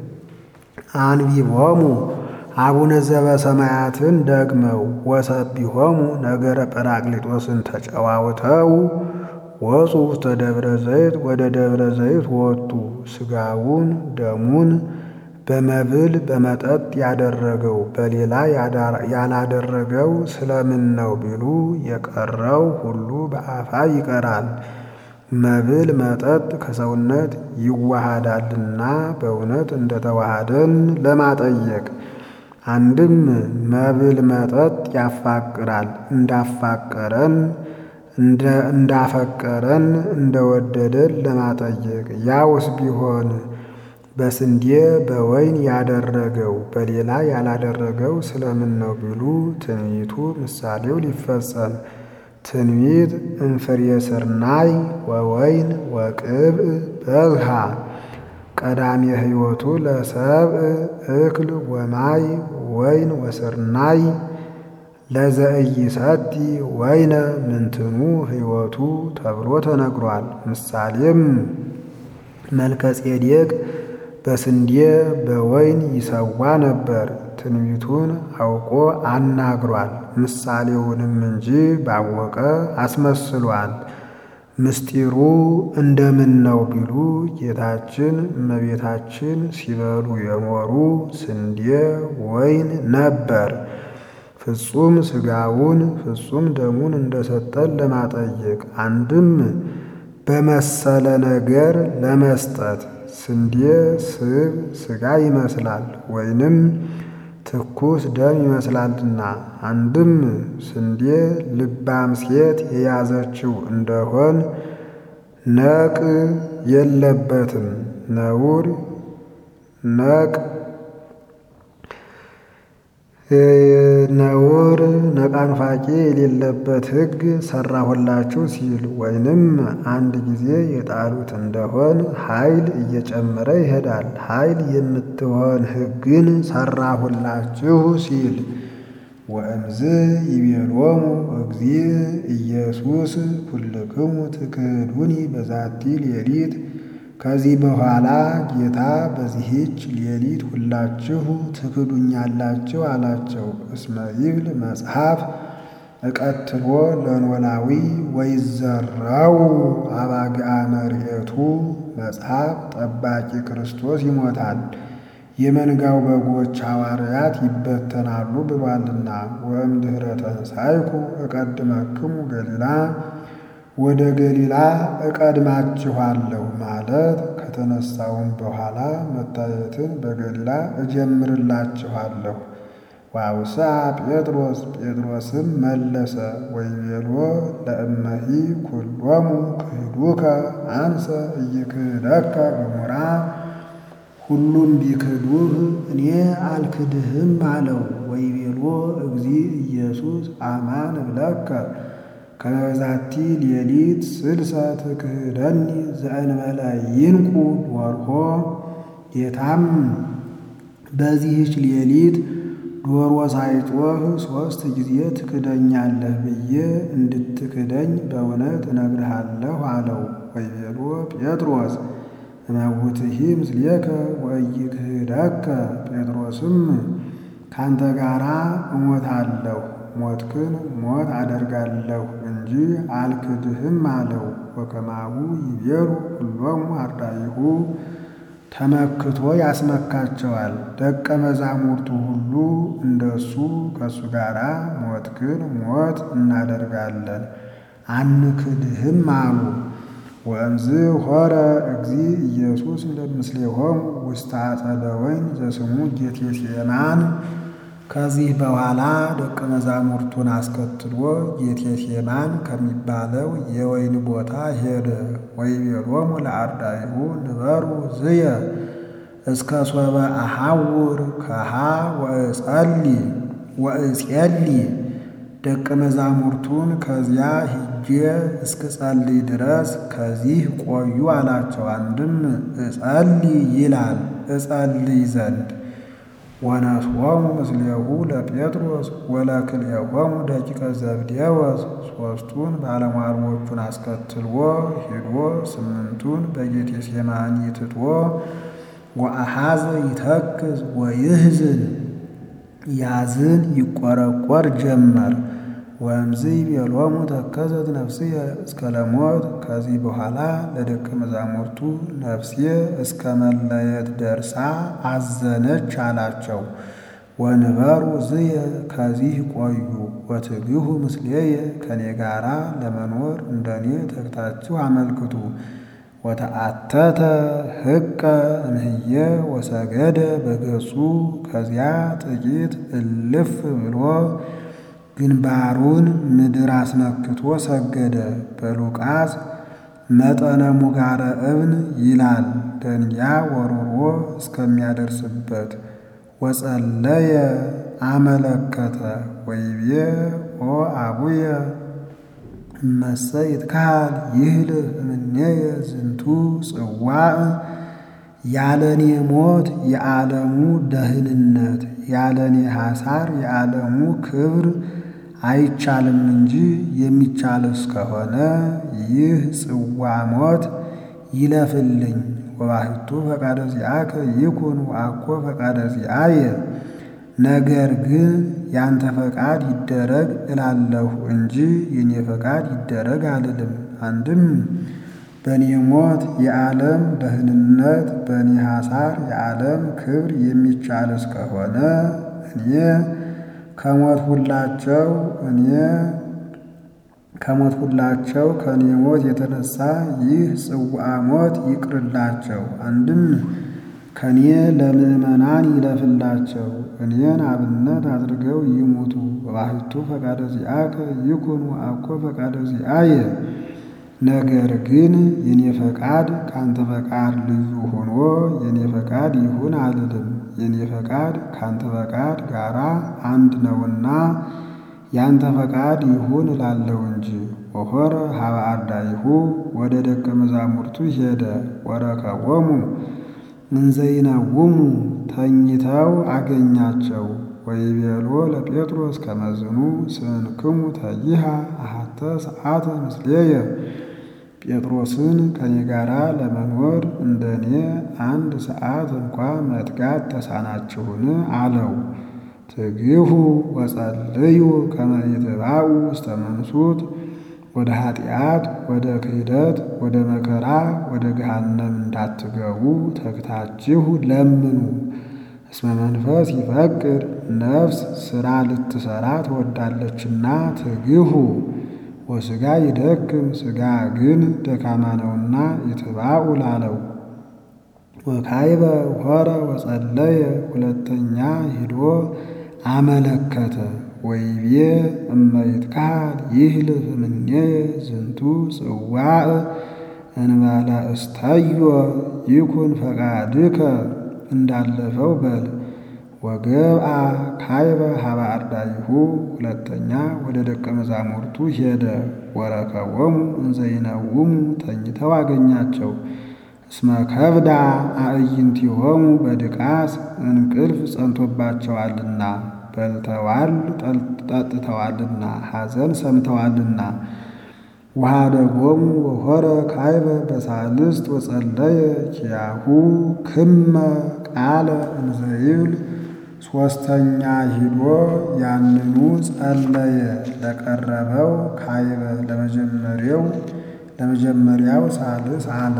አንቢቦሙ አቡነ ዘበሰማያትን ደግመው ወሰቢሆሙ ነገረ ጰራቅሊጦስን ተጨዋውተው ወፁ ውስተ ደብረ ዘይት ወደ ደብረ ዘይት ወጡ። ሥጋውን ደሙን በመብል በመጠጥ ያደረገው በሌላ ያላደረገው ስለምን ነው ቢሉ የቀረው ሁሉ በአፋ ይቀራል። መብል መጠጥ ከሰውነት ይዋሃዳልና በእውነት እንደተዋሃደን ለማጠየቅ አንድም መብል መጠጥ ያፋቅራል እንዳፋቀረን እንዳፈቀረን እንደወደደን ለማጠየቅ ያውስ ቢሆን በስንዴ በወይን ያደረገው በሌላ ያላደረገው ስለምን ነው ቢሉ ትንቢቱ ምሳሌው ሊፈጸም ትንቢት እንፍሬ ስርናይ ወወይን ወቅብእ በዝሃ ቀዳሜ ሕይወቱ ለሰብእ እክል ወማይ ወይን ወስርናይ ለዘኢይሰቲ ወይነ ምንትኑ ሕይወቱ ተብሎ ተነግሯል። ምሳሌም መልከጼዴቅ በስንዴ በወይን ይሰዋ ነበር። ትንቢቱን አውቆ አናግሯል። ምሳሌውንም እንጂ ባወቀ አስመስሏል። ምስጢሩ እንደምን ነው ቢሉ ጌታችን እመቤታችን ሲበሉ የኖሩ ስንዴ ወይን ነበር። ፍጹም ሥጋውን ፍጹም ደሙን እንደሰጠን ለማጠየቅ አንድም በመሰለ ነገር ለመስጠት ስንዴ ስብ ሥጋ ይመስላል፣ ወይንም ትኩስ ደም ይመስላልና። አንድም ስንዴ ልባም ሴት የያዘችው እንደሆን ነቅ የለበትም ነውር ነቅ ነውር ነቃንፋቄ የሌለበት ሕግ ሰራሁላችሁ ሲል ወይንም አንድ ጊዜ የጣሉት እንደሆን ኃይል እየጨመረ ይሄዳል። ኃይል የምትሆን ሕግን ሰራሁላችሁ ሲል ወእምዝ ይቤሎሙ እግዚእ ኢየሱስ ኩልክሙ ትክህዱኒ በዛቲ ሌሊት ከዚህ በኋላ ጌታ በዚህች ሌሊት ሁላችሁ ትክዱኛላችሁ አላቸው። እስመ ይብል መጽሐፍ እቀትሎ ለኖላዊ ወይዘራው አባግዓ መርኤቱ መጽሐፍ ጠባቂ ክርስቶስ ይሞታል፣ የመንጋው በጎች ሐዋርያት ይበተናሉ ብሏልና። ወእምድኅረ ተንሣእኩ እቀድመክሙ ገሊላ ወደ ገሊላ እቀድማችኋለሁ ማለት ከተነሳውም በኋላ መታየትን በገሊላ እጀምርላችኋለሁ። ዋውሳ ጴጥሮስ ጴጥሮስም መለሰ ወይቤሎ ለእመሂ ኩሎሙ ክህዱከ አንሰ ኢይክህደከ ገሞራ ሁሉም ቢክዱህ እኔ አልክድህም አለው። ወይቤሎ እግዚእ ኢየሱስ አማን እብለከ ከበዛቲ ሌሊት ስልሰ ትክህደኒ ዘእንበለ ይንቁ ዶርሆ ጌታም በዚህች ሌሊት ዶሮ ሳይጮህ ሦስት ጊዜ ትክደኛለህ ብዬ እንድትክደኝ በእውነት እነግርሃለሁ አለው። ወይቤሎ ጴጥሮስ እመውትሂ ምስሌከ ወኢይክህደከ ጴጥሮስም ካንተ ጋራ እሞታለሁ ሞትክን ሞት አደርጋለሁ እንጂ አልክድህም አለው። ወከማሁ ይቤሉ ሁሎሙ አርዳኢሁ ተመክቶ ያስመካቸዋል። ደቀ መዛሙርቱ ሁሉ እንደሱ ከእሱ ጋር ሞትክን ሞት እናደርጋለን አንክድህም አሉ። ወእምዝ ሆረ እግዚእ ኢየሱስ ምስሌሆሙ ውስተ አጸደ ወይን ዘስሙ ጌቴሴማን ከዚህ በኋላ ደቀ መዛሙርቱን አስከትሎ ጌቴሴማን ከሚባለው የወይን ቦታ ሄደ። ወይቤሎሙ ለአርዳኢሁ ንበሩ ዝየ እስከ ሶበ አሐውር ከሃ ወእጸሊ ወእጼሊ ደቀ መዛሙርቱን ከዚያ ሂጄ እስክጸልይ ድረስ ከዚህ ቆዩ አላቸው። አንድም እጸልይ ይላል እጸልይ ዘንድ ወነስዎሙ ምስሌሁ ለጴጥሮስ ወለክልኤሆሙ ደቂቀ ዘብዴዎስ ሦስቱን ባለሟልዎቹን አስከትሎ ሂዶ ስምንቱን በጌቴሴማኒ ትቶ ወአሐዘ ይተክዝ ወይህዝን ያዝን ይቆረቆር ጀመር። ወእምዝ ይቤሎሙ ተከዘት ነፍስየ እስከ ለሞት ከዚህ በኋላ ለደቀ መዛሙርቱ ነፍሴ እስከ መለየት ደርሳ አዘነች አላቸው። ወንበሩ ዝየ ከዚህ ቆዩ ወትግሁ ምስሌየ ከኔ ጋራ ለመኖር እንደኔ ተግታችሁ አመልክቱ። ወተአተተ ህቀ እምህየ ወሰገደ በገጹ ከዚያ ጥቂት እልፍ ብሎ ግንባሩን ምድር አስነክቶ ሰገደ። በሉቃስ መጠነ ሙጋረ እብን ይላል ደንጊያ ወሮሮ እስከሚያደርስበት ወጸለየ አመለከተ ወይቤ ኦ አቡየ እመሰ ይትካል ይህልፍ እምኔየ ዝንቱ ጽዋዕ ያለኔ ሞት የዓለሙ ደህንነት ያለኔ ሐሳር የዓለሙ ክብር አይቻልም እንጂ የሚቻል እስከሆነ ይህ ጽዋ ሞት ይለፍልኝ። ወባሕቱ ፈቃደ ዚአከ ይኩን ወአኮ ፈቃደ ዚአየ። ነገር ግን ያንተ ፈቃድ ይደረግ እላለሁ እንጂ የኔ ፈቃድ ይደረግ አልልም። አንድም በእኔ ሞት የዓለም ደህንነት በእኔ ሐሳር የዓለም ክብር የሚቻል እስከሆነ እኔ ከሞት ሁላቸው እኔ ከሞት ሁላቸው ከእኔ ሞት የተነሳ ይህ ጽዋዕ ሞት ይቅርላቸው። አንድም ከእኔ ለምእመናን ይለፍላቸው፣ እኔን አብነት አድርገው ይሙቱ። ወባሕቱ ፈቃደ ዚአከ ይኩን ወአኮ ፈቃደ ዚአየ። ነገር ግን የኔ ፈቃድ ካንተ ፈቃድ ልዩ ሆኖ የኔ ፈቃድ ይሁን አልልም። የኔ ፈቃድ ካንተ ፈቃድ ጋራ አንድ ነውና ያንተ ፈቃድ ይሁን እላለሁ እንጂ። ወሖረ ሀበ አርዳኢሁ ወደ ደቀ መዛሙርቱ ሄደ። ወረከቦሙ እንዘ ይነውሙ ተኝተው አገኛቸው። ወይቤሎ ለጴጥሮስ ከመዝኑ ስንክሙ ተይሃ አሐተ ሰዓተ ምስሌየ። ጴጥሮስን ከኔ ጋራ ለመኖር እንደኔ አንድ ሰዓት እንኳ መትጋት ተሳናችሁን? አለው። ትግሁ ወጸልዩ ከመ ይትባኡ ውስተ መንሱት ወደ ኃጢአት፣ ወደ ክህደት፣ ወደ መከራ፣ ወደ ገሃነም እንዳትገቡ ተግታችሁ ለምኑ። እስመ መንፈስ ይፈቅድ ነፍስ ሥራ ልትሠራ ትወዳለችና ትግሁ። ወሥጋ ይደክም ሥጋ ግን ደካማ ነውና ይትባኡ ላለው። ወካይበ ሖረ ወጸለየ ሁለተኛ ሂዶ አመለከተ። ወይቤ እመ ይትካል ይህልፍ እምኔየ ዝንቱ ጽዋዕ እንበለ እስተዮ ይኩን ፈቃድከ እንዳለፈው በል። ወገብአ ካይበ ሀበ አርዳኢሁ ሁለተኛ ወደ ደቀ መዛሙርቱ ሄደ። ወረከቦሙ እንዘ ይነውሙ ተኝተው አገኛቸው። እስመ ከብዳ አዕይንቲሆሙ በድቃስ እንቅልፍ ጸንቶባቸዋልና በልተዋል ጠጥተዋልና ሐዘን ሰምተዋልና። ወኀደጎሙ ወሖረ ካይበ በሳልስት ወጸለየ ኪያሁ ክመ ቃለ እንዘ ይብል ሦስተኛ ሂዶ ያንኑ ጸለየ። ለቀረበው ካይበ ለመጀመሪያው ለመጀመሪያው ሳልስ አለ።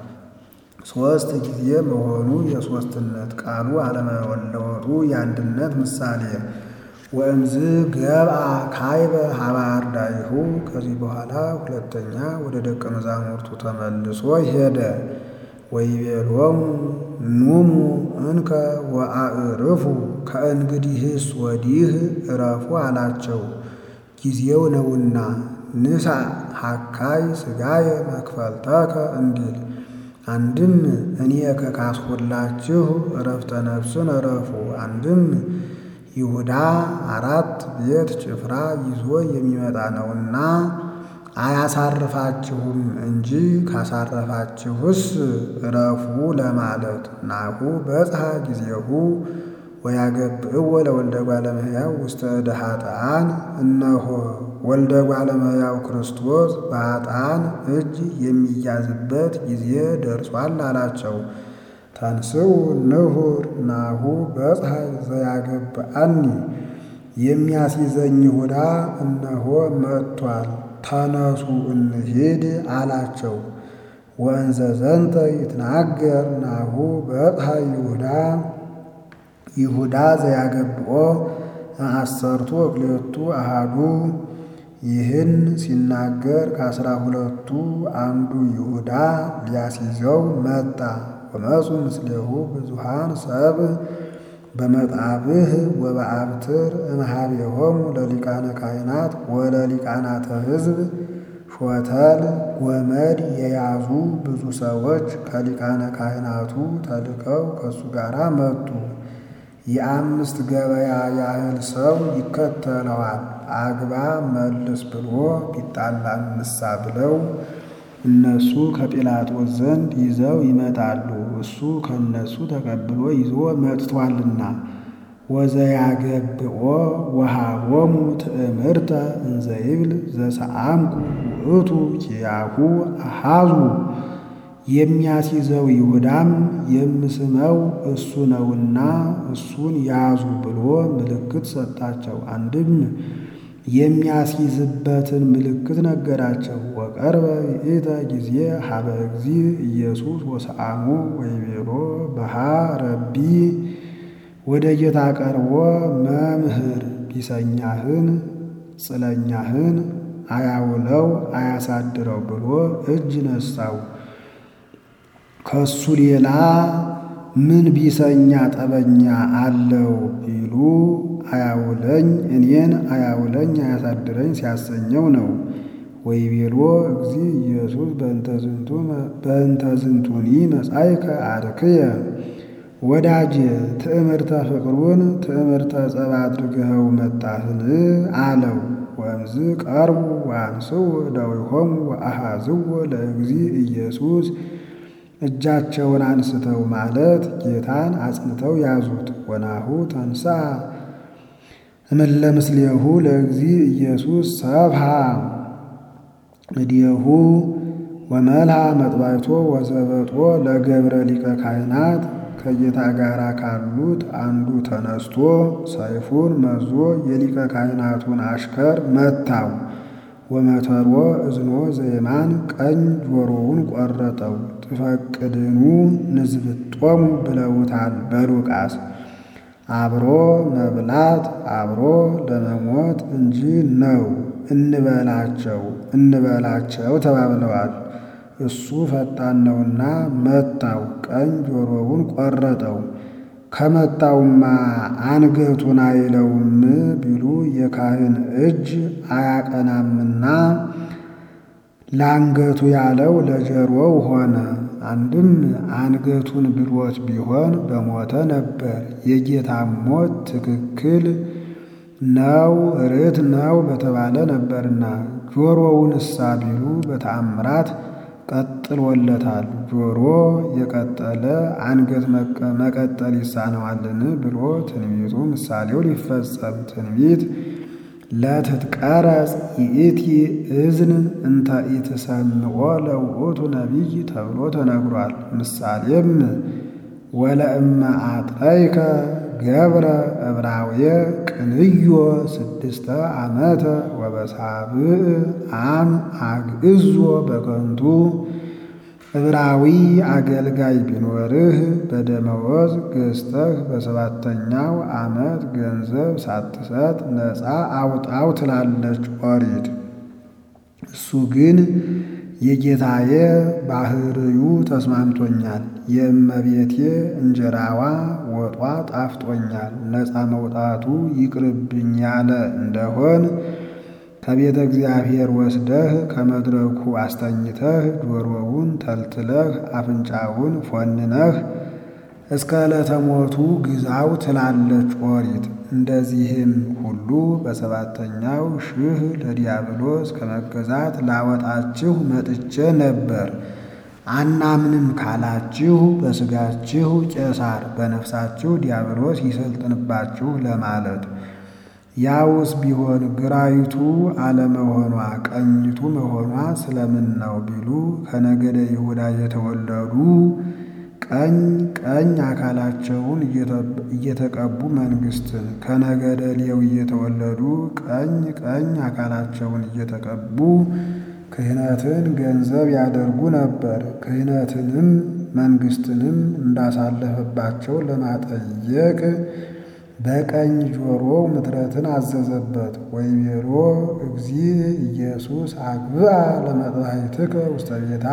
ሦስት ጊዜ መሆኑ የሦስትነት ቃሉ አለመለወጡ የአንድነት ምሳሌ። ወእምዝ ገብአ ካይበ ሀበ አርዳኢሁ ከዚህ በኋላ ሁለተኛ ወደ ደቀ መዛሙርቱ ተመልሶ ሄደ። ወይቤሎሙ ኑሙ እንከ ወአዕርፉ ከእንግዲህስ ወዲህ እረፉ አላቸው፣ ጊዜው ነውና። ንሣ ሐካይ ሥጋየ መክፈልተከ እንዲል አንድም እኔ ከካስሁላችሁ እረፍተ ነፍስን እረፉ። አንድም ይሁዳ አራት ቤት ጭፍራ ይዞ የሚመጣ ነውና አያሳርፋችሁም እንጂ ካሳረፋችሁስ እረፉ ለማለት። ናሁ በጽሐ ጊዜሁ ወያገብዕዎ ለወልደ እጓለ እመሕያው ውስተ እደ ኃጥኣን። እነሆ ወልደ እጓለ እመሕያው ክርስቶስ በኃጥኣን እጅ የሚያዝበት ጊዜ ደርሷል አላቸው። ተንሥኡ ንሑር ናሁ በጽሐ ዘያገብአኒ የሚያስይዘኝ ይሁዳ እነሆ መጥቷል፣ ተነሱ እንሂድ አላቸው። ወእንዘ ዘንተ ይትናገር ናሁ በጽሐ ይሁዳ ይሁዳ ዘያገብኦ አሰርቱ ወክልኤቱ አሃዱ። ይህን ሲናገር ከአስራ ሁለቱ አንዱ ይሁዳ ሊያስይዘው መጣ። ወመፁ ምስሌሁ ብዙሃን ሰብ በመጣብህ ወበአብትር እምኀቤሆሙ ለሊቃነ ካህናት ወለሊቃናተ ሕዝብ ሾተል ጎመድ የያዙ ብዙ ሰዎች ከሊቃነ ካህናቱ ተልከው ከእሱ ጋር መጡ። የአምስት ገበያ ያህል ሰው ይከተለዋል። አግባ መልስ ብሎ ቢጣላ እንሳ ብለው እነሱ ከጲላጦስ ዘንድ ይዘው ይመጣሉ። እሱ ከእነሱ ተቀብሎ ይዞ መጥቷልና። ወዘያገብኦ ወሃቦሙ ትእምርተ እንዘ ይብል ዘሰአምኩ ውእቱ ኪያሁ አሃዙ የሚያስይዘው ይሁዳም የምስመው እሱ ነውና እሱን ያዙ ብሎ ምልክት ሰጣቸው። አንድም የሚያስይዝበትን ምልክት ነገራቸው። ወቀርበ ይእተ ጊዜ ሀበ እግዚ ኢየሱስ ወሰአሙ ወይቤሎ በሃ ረቢ ወደ ጌታ ቀርቦ መምህር ቢሰኛህን ጽለኛህን አያውለው አያሳድረው ብሎ እጅ ነሳው። ከሱ ሌላ ምን ቢሰኛ ጠበኛ አለው ቢሉ አያውለኝ እኔን አያውለኝ አያሳድረኝ ሲያሰኘው ነው። ወይቤሎ እግዚ ኢየሱስ በእንተ ዝንቱኒ መጻእከ አርክየ ወዳጄ ትዕምርተ ፍቅሩን ትዕምርተ ጸብ አድርገኸው መጣህን አለው። ወእምዝ ቀርቡ ወአንስው እደዊሆሙ ወአሃዝዎ ለእግዚ ኢየሱስ እጃቸውን አንስተው ማለት ጌታን አጽንተው ያዙት። ወናሁ ተንሳ እምለ ምስሌሁ ለእግዚ ኢየሱስ ሰብሃ እዲሁ ወመልሃ መጥባይቶ ወዘበጦ ለገብረ ሊቀ ካህናት ከጌታ ጋር ካሉት አንዱ ተነስቶ ሰይፉን መዞ የሊቀ ካህናቱን አሽከር መታው። ወመተሮ እዝኖ ዘየማን ቀኝ ጆሮውን ቆረጠው። ትፈቅድኑ ንዝብጦሙ ብለውታል በሉቃስ። አብሮ መብላት አብሮ ለመሞት እንጂ ነው እንበላቸው እንበላቸው ተባብለዋል። እሱ ፈጣን ነውና መታው፣ ቀኝ ጆሮውን ቆረጠው። ከመታውማ አንገቱን አይለውም ቢሉ የካህን እጅ አያቀናምና ለአንገቱ ያለው ለጀሮው ሆነ። አንድም አንገቱን ብሎት ቢሆን በሞተ ነበር። የጌታ ሞት ትክክል ነው ርት ነው በተባለ ነበርና ጆሮውን እሳ ቢሉ በተአምራት ቀጥሎለታል። ጆሮ የቀጠለ አንገት መቀጠል ይሳነዋልን ብሎ ትንቢቱ ምሳሌው ሊፈጸም ትንቢት ለትትቀረጽ ይእቲ እዝን እንተ ኢትሰምዖ ለውእቱ ነቢይ ተብሎ ተነግሯል። ምሳሌም ወለእመ አጥረይከ ገብረ ዕብራውየ ቅንዮ ስድስተ ዓመተ ወበሳብዕ አም አግዕዞ በከንቱ ዕብራዊ አገልጋይ ቢኖርህ በደመወዝ ገዝተህ በሰባተኛው ዓመት ገንዘብ ሳትሰጥ ነፃ አውጣው ትላለች ኦሪት። እሱ ግን የጌታዬ ባህርዩ ተስማምቶኛል፣ የእመቤቴ እንጀራዋ ወጧ ጣፍጦኛል፣ ነፃ መውጣቱ ይቅርብኝ ያለ እንደሆን ከቤተ እግዚአብሔር ወስደህ ከመድረኩ አስተኝተህ ጆሮውን ተልትለህ አፍንጫውን ፎንነህ እስከ ዕለተ ሞቱ ግዛው ትላለች ኦሪት። እንደዚህም ሁሉ በሰባተኛው ሺህ ለዲያብሎስ ከመገዛት ላወጣችሁ መጥቼ ነበር። አናምንም ካላችሁ በሥጋችሁ ቄሳር በነፍሳችሁ ዲያብሎስ ይሰልጥንባችሁ ለማለት ያውስ ቢሆን ግራይቱ አለመሆኗ ቀኝቱ መሆኗ ስለምን ነው ቢሉ ከነገደ ይሁዳ የተወለዱ ቀኝ ቀኝ አካላቸውን እየተቀቡ መንግስትን ከነገደ ሌዊ የተወለዱ ቀኝ ቀኝ አካላቸውን እየተቀቡ ክህነትን ገንዘብ ያደርጉ ነበር። ክህነትንም መንግስትንም እንዳሳለፈባቸው ለማጠየቅ በቀኝ ጆሮው ምትረትን አዘዘበት። ወይቤሎ እግዚ ኢየሱስ አግብአ ለመጥባሕትከ ውስተ ቤታ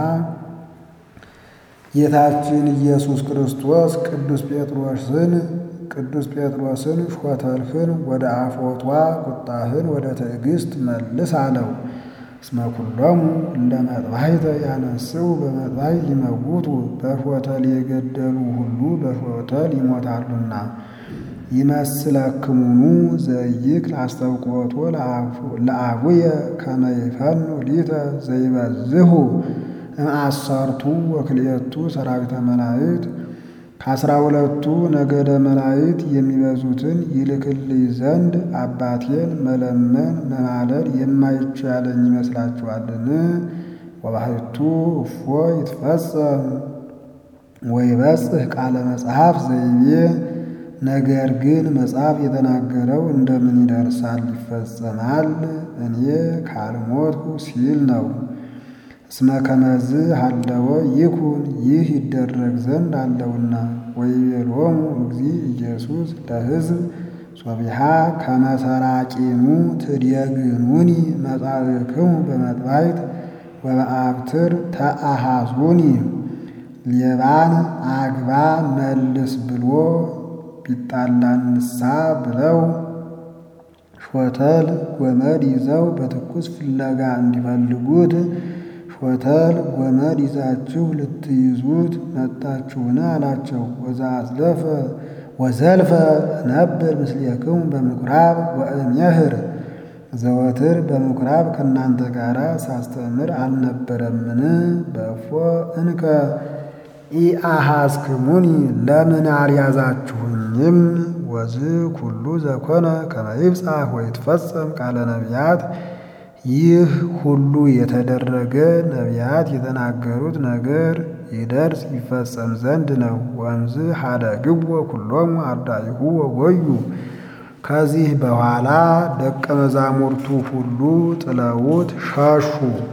ጌታችን ኢየሱስ ክርስቶስ ቅዱስ ጴጥሮስን ቅዱስ ጴጥሮስን ሾተልህን ወደ አፎቷ ቁጣህን ወደ ትዕግስት መልስ አለው። እስመ ኩሎሙ እንደ መጥባሕተ ያነስው በመጥባሕት ሊመውቱ በሾተል የገደሉ ሁሉ በሾተል ይሞታሉና። ይመስለክሙኑ ዘኢይክል አስተብቅዖቶ ለአቡየ ከመ ይፈኑ ሊተ ዘይበዝሁ እምአሰርቱ ወክልኤቱ ሰራዊተ መላእክት ከአስራ ሁለቱ ነገደ መላእክት የሚበዙትን ይልክልኝ ዘንድ አባቴን መለመን መማለድ የማይቻለኝ ይመስላችኋልን? ወባሕቱ እፎ ይትፈጸም ወይበጽሕ ቃለ መጽሐፍ ዘይቤ ነገር ግን መጽሐፍ የተናገረው እንደምን ይደርሳል ይፈጸማል? እኔ ካልሞትኩ ሲል ነው። እስመ ከመዝ ሀለወ ይኩን ይህ ይደረግ ዘንድ አለውና። ወይቤሎሙ እግዚእ ኢየሱስ ለሕዝብ ሶቢሃ ከመ ሰራቂኑ ትዴግኑኒ መጻእክሙ በመጥባሕት ወበአብትር ተአሃዙኒ ሌባን አግባ መልስ ብሎ ቢጣላንሳ ብለው ሾተል ጎመድ ይዘው በትኩስ ፍለጋ እንዲፈልጉት ሾተል ጎመድ ይዛችሁ ልትይዙት መጣችሁን? አላቸው። ወዘአዝለፈ ወዘልፈ ነብር ምስሌክሙ በምኵራብ ወእምየህር ዘወትር በምኵራብ ከእናንተ ጋር ሳስተምር አልነበረምን? በእፎ እንከ ኢአሐዝክሙኒ ለምን አልያዛችሁኝም? ወዝ ኩሉ ዘኮነ ከመ ይብጽሕ ወይትፈጸም ቃለ ነቢያት ይህ ሁሉ የተደረገ ነቢያት የተናገሩት ነገር ይደርስ ይፈጸም ዘንድ ነው። ወንዝ ሀደግዎ ኩሎሙ አርዳኢሁ ወጎዩ ከዚህ በኋላ ደቀ መዛሙርቱ ሁሉ ጥለውት ሸሹ።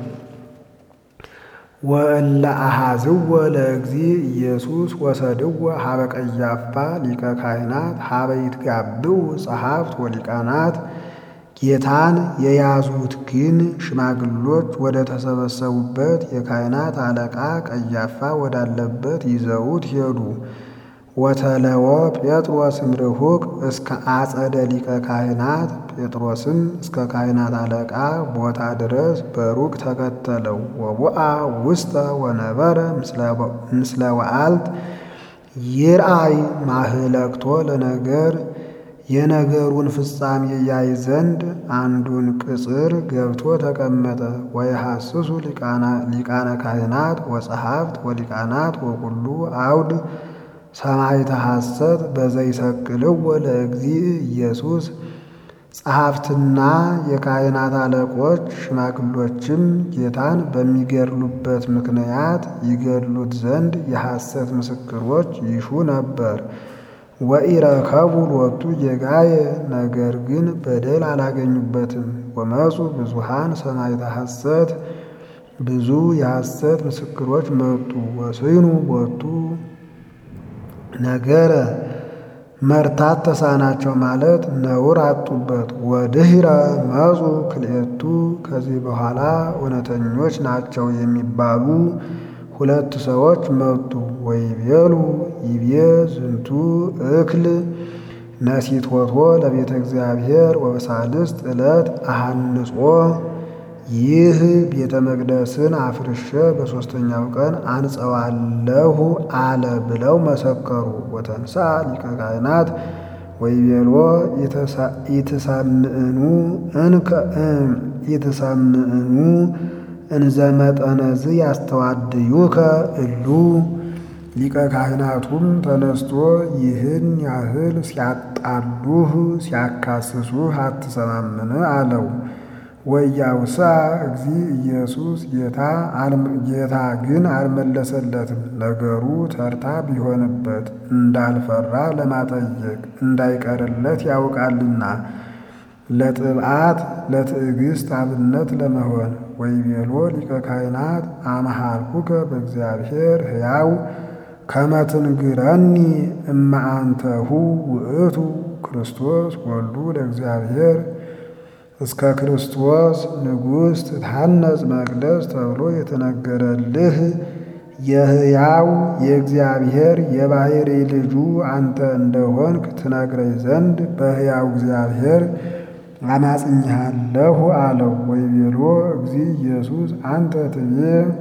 ወእለ አሐዝዎ ለእግዚእ ኢየሱስ ወሰድዎ ሀበ ቀያፋ ሊቀ ካህናት ሀበ ይትጋብኡ ጸሐፍት ወሊቃናት ጌታን የያዙት ግን ሽማግሎች ወደ ተሰበሰቡበት የካህናት አለቃ ቀያፋ ወዳለበት ይዘውት ሄዱ። ወተለወ ጴጥሮስ እምርሁቅ እስከ አጸደ ሊቀ ካህናት ጴጥሮስም እስከ ካህናት አለቃ ቦታ ድረስ በሩቅ ተከተለው። ወቡአ ውስተ ወነበረ ምስለ ወአልት ይርአይ ማህለክቶ ለነገር የነገሩን ፍጻሜ ያይ ዘንድ አንዱን ቅጽር ገብቶ ተቀመጠ። ወየሐስሱ ሊቃነ ካህናት ወጸሐፍት ወሊቃናት ወኩሉ አውድ ሰማዕተ ሐሰት በዘይሰቅልዎ ለእግዚእ ኢየሱስ ጸሐፍትና የካህናት አለቆች ሽማግሎችም ጌታን በሚገድሉበት ምክንያት ይገድሉት ዘንድ የሐሰት ምስክሮች ይሹ ነበር። ወኢረከቡ ሎቱ ጌጋየ ነገር ግን በደል አላገኙበትም። ወመፁ ብዙሃን ሰማዕተ ሐሰት ብዙ የሐሰት ምስክሮች መጡ። ወስኑ ቦቱ ነገረ መርታት ተሳናቸው ማለት ነውር አጡበት። ወድህረ መፁ ክልኤቱ ከዚህ በኋላ እውነተኞች ናቸው የሚባሉ ሁለት ሰዎች መጡ። ወይቤሉ ይቤ ዝንቱ እክል ነሲቶቶ ለቤተ እግዚአብሔር ወበሳልስት ዕለት አሃንጾ ይህ ቤተ መቅደስን አፍርሼ በሦስተኛው ቀን አንጸዋለሁ አለ ብለው መሰከሩ። ወተንሳ ሊቀ ካህናት ወይቤሎ ኢትሰምዕኑ እንከ ኢትሰምዕኑ እንዘ መጠነዝ ያስተዋድዩከ እሉ ሊቀ ካህናቱም ተነስቶ ይህን ያህል ሲያጣሉህ ሲያካስሱህ አትሰማምን አለው። ወያውሳ እግዚእ ኢየሱስ ጌታ ግን አልመለሰለትም። ነገሩ ተርታ ቢሆንበት እንዳልፈራ ለማጠየቅ እንዳይቀርለት ያውቃልና ለጥብዓት ለትዕግስት አብነት ለመሆን ወይቤሎ ሊቀ ካህናት አመሃልኩከ በእግዚአብሔር ሕያው ከመ ትንግረኒ እመ አንተሁ ውእቱ ክርስቶስ ወልዱ ለእግዚአብሔር እስከ ክርስቶስ ንጉሥ ትታነጽ መቅደስ ተብሎ የተነገረልህ የሕያው የእግዚአብሔር የባሕርይ ልጁ አንተ እንደሆንክ ትነግረኝ ዘንድ በሕያው እግዚአብሔር አማጽኝሃለሁ አለው። ወይቤሎ እግዚ ኢየሱስ አንተ ትቤ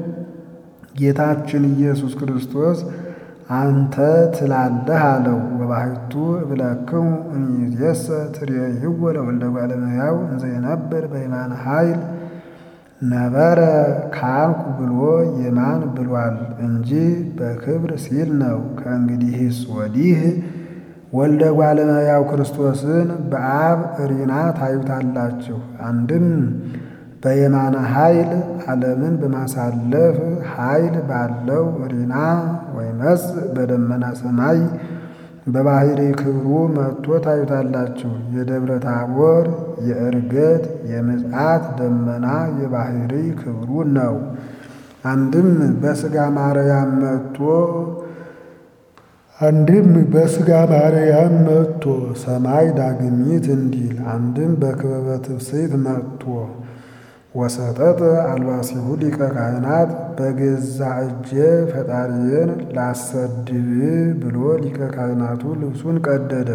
ጌታችን ኢየሱስ ክርስቶስ አንተ ትላለህ አለው። ወባሕቱ እብለክሙ እምይእዜሰ ትሬይዎ ለወልደ እጓለ እመሕያው እንዘ ይነብር በየማነ ኃይል ነበረ ካልኩ ብሎ የማን ብሏል እንጂ በክብር ሲል ነው። ከእንግዲህስ ወዲህ ወልደ እጓለ እመሕያው ክርስቶስን በአብ ሪና ታዩታላችሁ። አንድም በየማነ ኃይል ዓለምን በማሳለፍ ኃይል ባለው ሪና ወይመጽእ በደመና ሰማይ በባሕሪ ክብሩ መጥቶ ታዩታላችሁ። የደብረ ታቦር የዕርገት የምጽአት ደመና የባሕሪ ክብሩ ነው። አንድም በሥጋ ማርያም መጥቶ አንድም በሥጋ ማርያም መጥቶ ሰማይ ዳግሚት እንዲል አንድም በክበበ ትፍስሕት መጥቶ ወሰጠጥ አልባሲሁ ሊቀ ካህናት በገዛ እጄ ፈጣሪዬን ላሰድብ ብሎ ሊቀ ካህናቱ ልብሱን ቀደደ።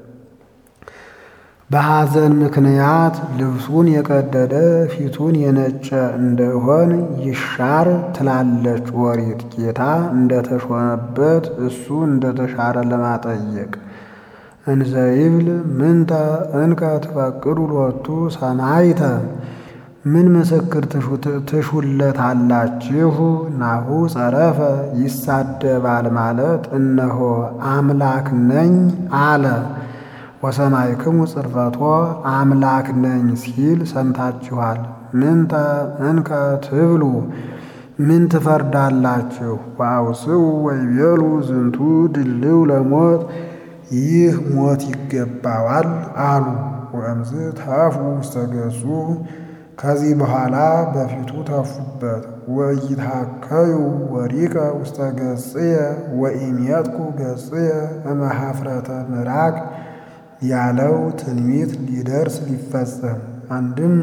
በሐዘን ምክንያት ልብሱን የቀደደ ፊቱን የነጨ እንደሆን ይሻር ትላለች ኦሪት። ጌታ እንደተሾመበት እሱ እንደተሻረ ለማጠየቅ እንዘ ይብል ምንተ እንከ ትፈቅዱ ሎቱ ሰማይተ ምን ምስክር ትሹለታላችሁ? ናሁ ጸረፈ ይሳደባል ማለት እነሆ አምላክ ነኝ አለ። ወሰማይክሙ ጽርፈቶ አምላክ ነኝ ሲል ሰምታችኋል። ምንተ እንከ ትብሉ ምን ትፈርዳላችሁ? ወአውስኡ ወይቤሉ ዝንቱ ድልው ለሞት ይህ ሞት ይገባዋል አሉ። ወእምዝ ተፉ ውስተ ገጹ ከዚህ በኋላ በፊቱ ተፉበት። ወኢይትሐከዩ ወሪቀ ውስተ ገጽየ ወኢሜጥኩ ገጽየ እመኀፍረተ ምራቅ ያለው ትንቢት ሊደርስ ሊፈጸም አንድም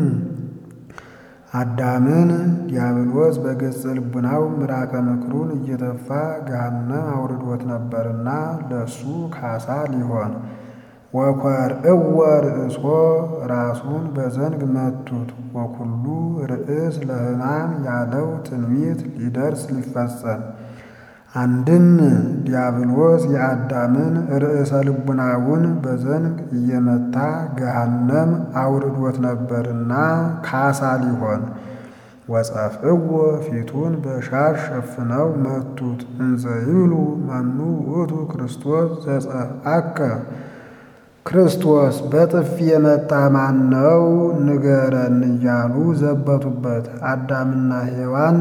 አዳምን ዲያብሎስ በገጸ ልቡናው ምራቀ ምክሩን እየተፋ ገሃነም አውርዶት ነበርና ለሱ ካሳ ሊሆን ወኰርእዎ ርእሶ ራሱን በዘንግ መቱት። ወኩሉ ርእስ ለሕማም ያለው ትንቢት ሊደርስ ሊፈጸም አንድም ዲያብሎስ የአዳምን ርዕሰ ልቡናውን በዘንግ እየመታ ገሃነም አውርዶት ነበርና ካሳ ሊሆን ወጸፍእዎ ፊቱን በሻሽ ሸፍነው መቱት። እንዘ ይብሉ መኑ ውእቱ ክርስቶስ ዘጸፍአከ ክርስቶስ በጥፊ የመታ ማን ነው ንገረን እያሉ ዘበቱበት። አዳምና ሔዋን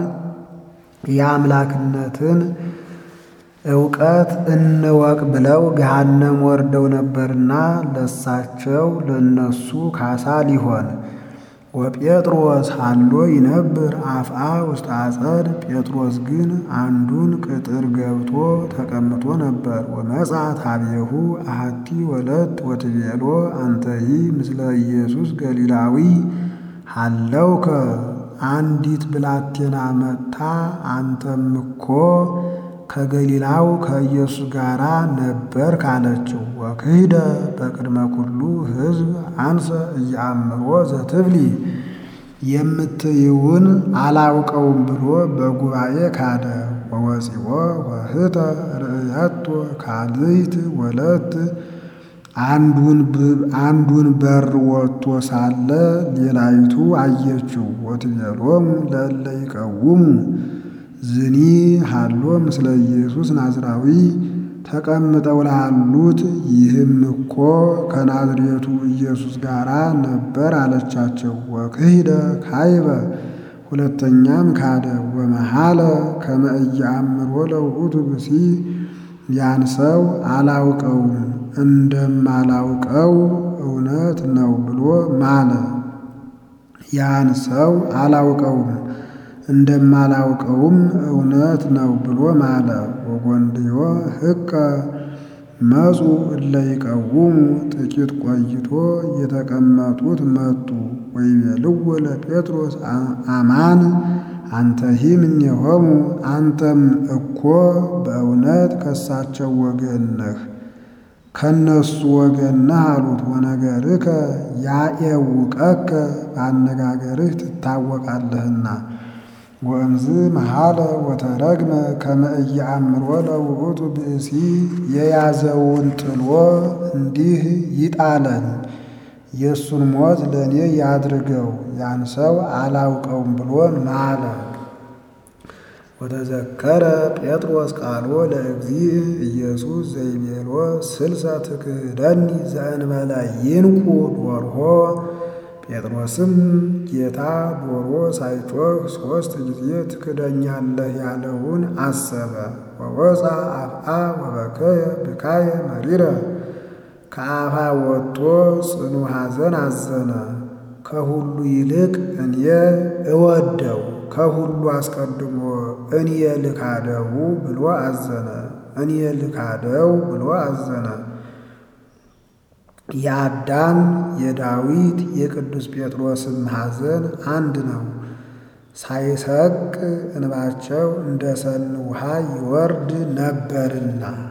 የአምላክነትን እውቀት እንወቅ ብለው ገሃነም ወርደው ነበርና ለሳቸው ለነሱ ካሳ ሊሆን ወጴጥሮስ ሀሎ ይነብር አፍአ ውስጥ አጸድ ጴጥሮስ ግን አንዱን ቅጥር ገብቶ ተቀምጦ ነበር። ወመጻት ኀቤሁ አሐቲ ወለት ወትቤሎ አንተሂ ምስለ ኢየሱስ ገሊላዊ ሀለውከ አንዲት ብላቴና መጥታ አንተም እኮ ከገሊላው ከኢየሱስ ጋር ነበር ካለችው። ወክህደ በቅድመ ኩሉ ሕዝብ አንሰ እያአምሮ ዘትብሊ የምትይውን አላውቀውም ብሎ በጉባኤ ካደ። ወወፂኦ ወህተ ርእየቶ ካልይት ወለት አንዱን በር ወጥቶ ሳለ ሌላይቱ አየችው። ወትቤሎሙ ለእለ ይቀውሙ ዝኒ ሃሎ ምስለ ኢየሱስ ናዝራዊ ተቀምጠው ላሉት ይህም እኮ ከናዝሬቱ ኢየሱስ ጋር ነበር አለቻቸው። ወክህደ ካይበ ሁለተኛም ካደ። ወመሃለ ከመ ኢየአምሮ ለውእቱ ብሲ ያን ሰው አላውቀውም እንደማላውቀው እውነት ነው ብሎ ማለ። ያን ሰው አላውቀውም እንደማላውቀውም እውነት ነው ብሎ ማለ። ወጎንድዮ ህቀ መጹ እለ ይቀውሙ ጥቂት ቆይቶ የተቀመጡት መጡ። ወይቤልዎ ለጴጥሮስ አማን አንተሂ እምኔሆሙ አንተም እኮ በእውነት ከሳቸው ወገን ነህ። ከነሱ ወገን ነህ አሉት። ወነገርከ ያኤውቀከ በአነጋገርህ ትታወቃለህና። ወእምዝ መሃለ ወተረግመ ከመ ኢየአምሮ ለውእቱ ብእሲ የያዘውን ጥሎ እንዲህ ይጣለኝ የእሱን ሞት ለእኔ ያድርገው ያን ሰው አላውቀውም ብሎ ማለ። ወተዘከረ ጴጥሮስ ቃሎ ለእግዚእ ኢየሱስ ዘይቤሎ ስልሰ ትክህደኒ ዘእንበለ ይንቁ ዶርሆ። ጴጥሮስም ጌታ ዶሮ ሳይጮህ ሦስት ጊዜ ትክደኛለህ ያለውን አሰበ። ወወፃ አፍአ ወበከየ ብካየ መሪረ ከአፋ ወጥቶ ጽኑ ሐዘን አዘነ። ከሁሉ ይልቅ እኔ እወደው ከሁሉ አስቀድሞ እኔ ልካደው ብሎ አዘነ። እኔ ልካደው ብሎ አዘነ። የአዳም የዳዊት የቅዱስ ጴጥሮስም ሐዘን አንድ ነው። ሳይሰቅ እንባቸው እንደ ሰን ውሃ ይወርድ ነበርና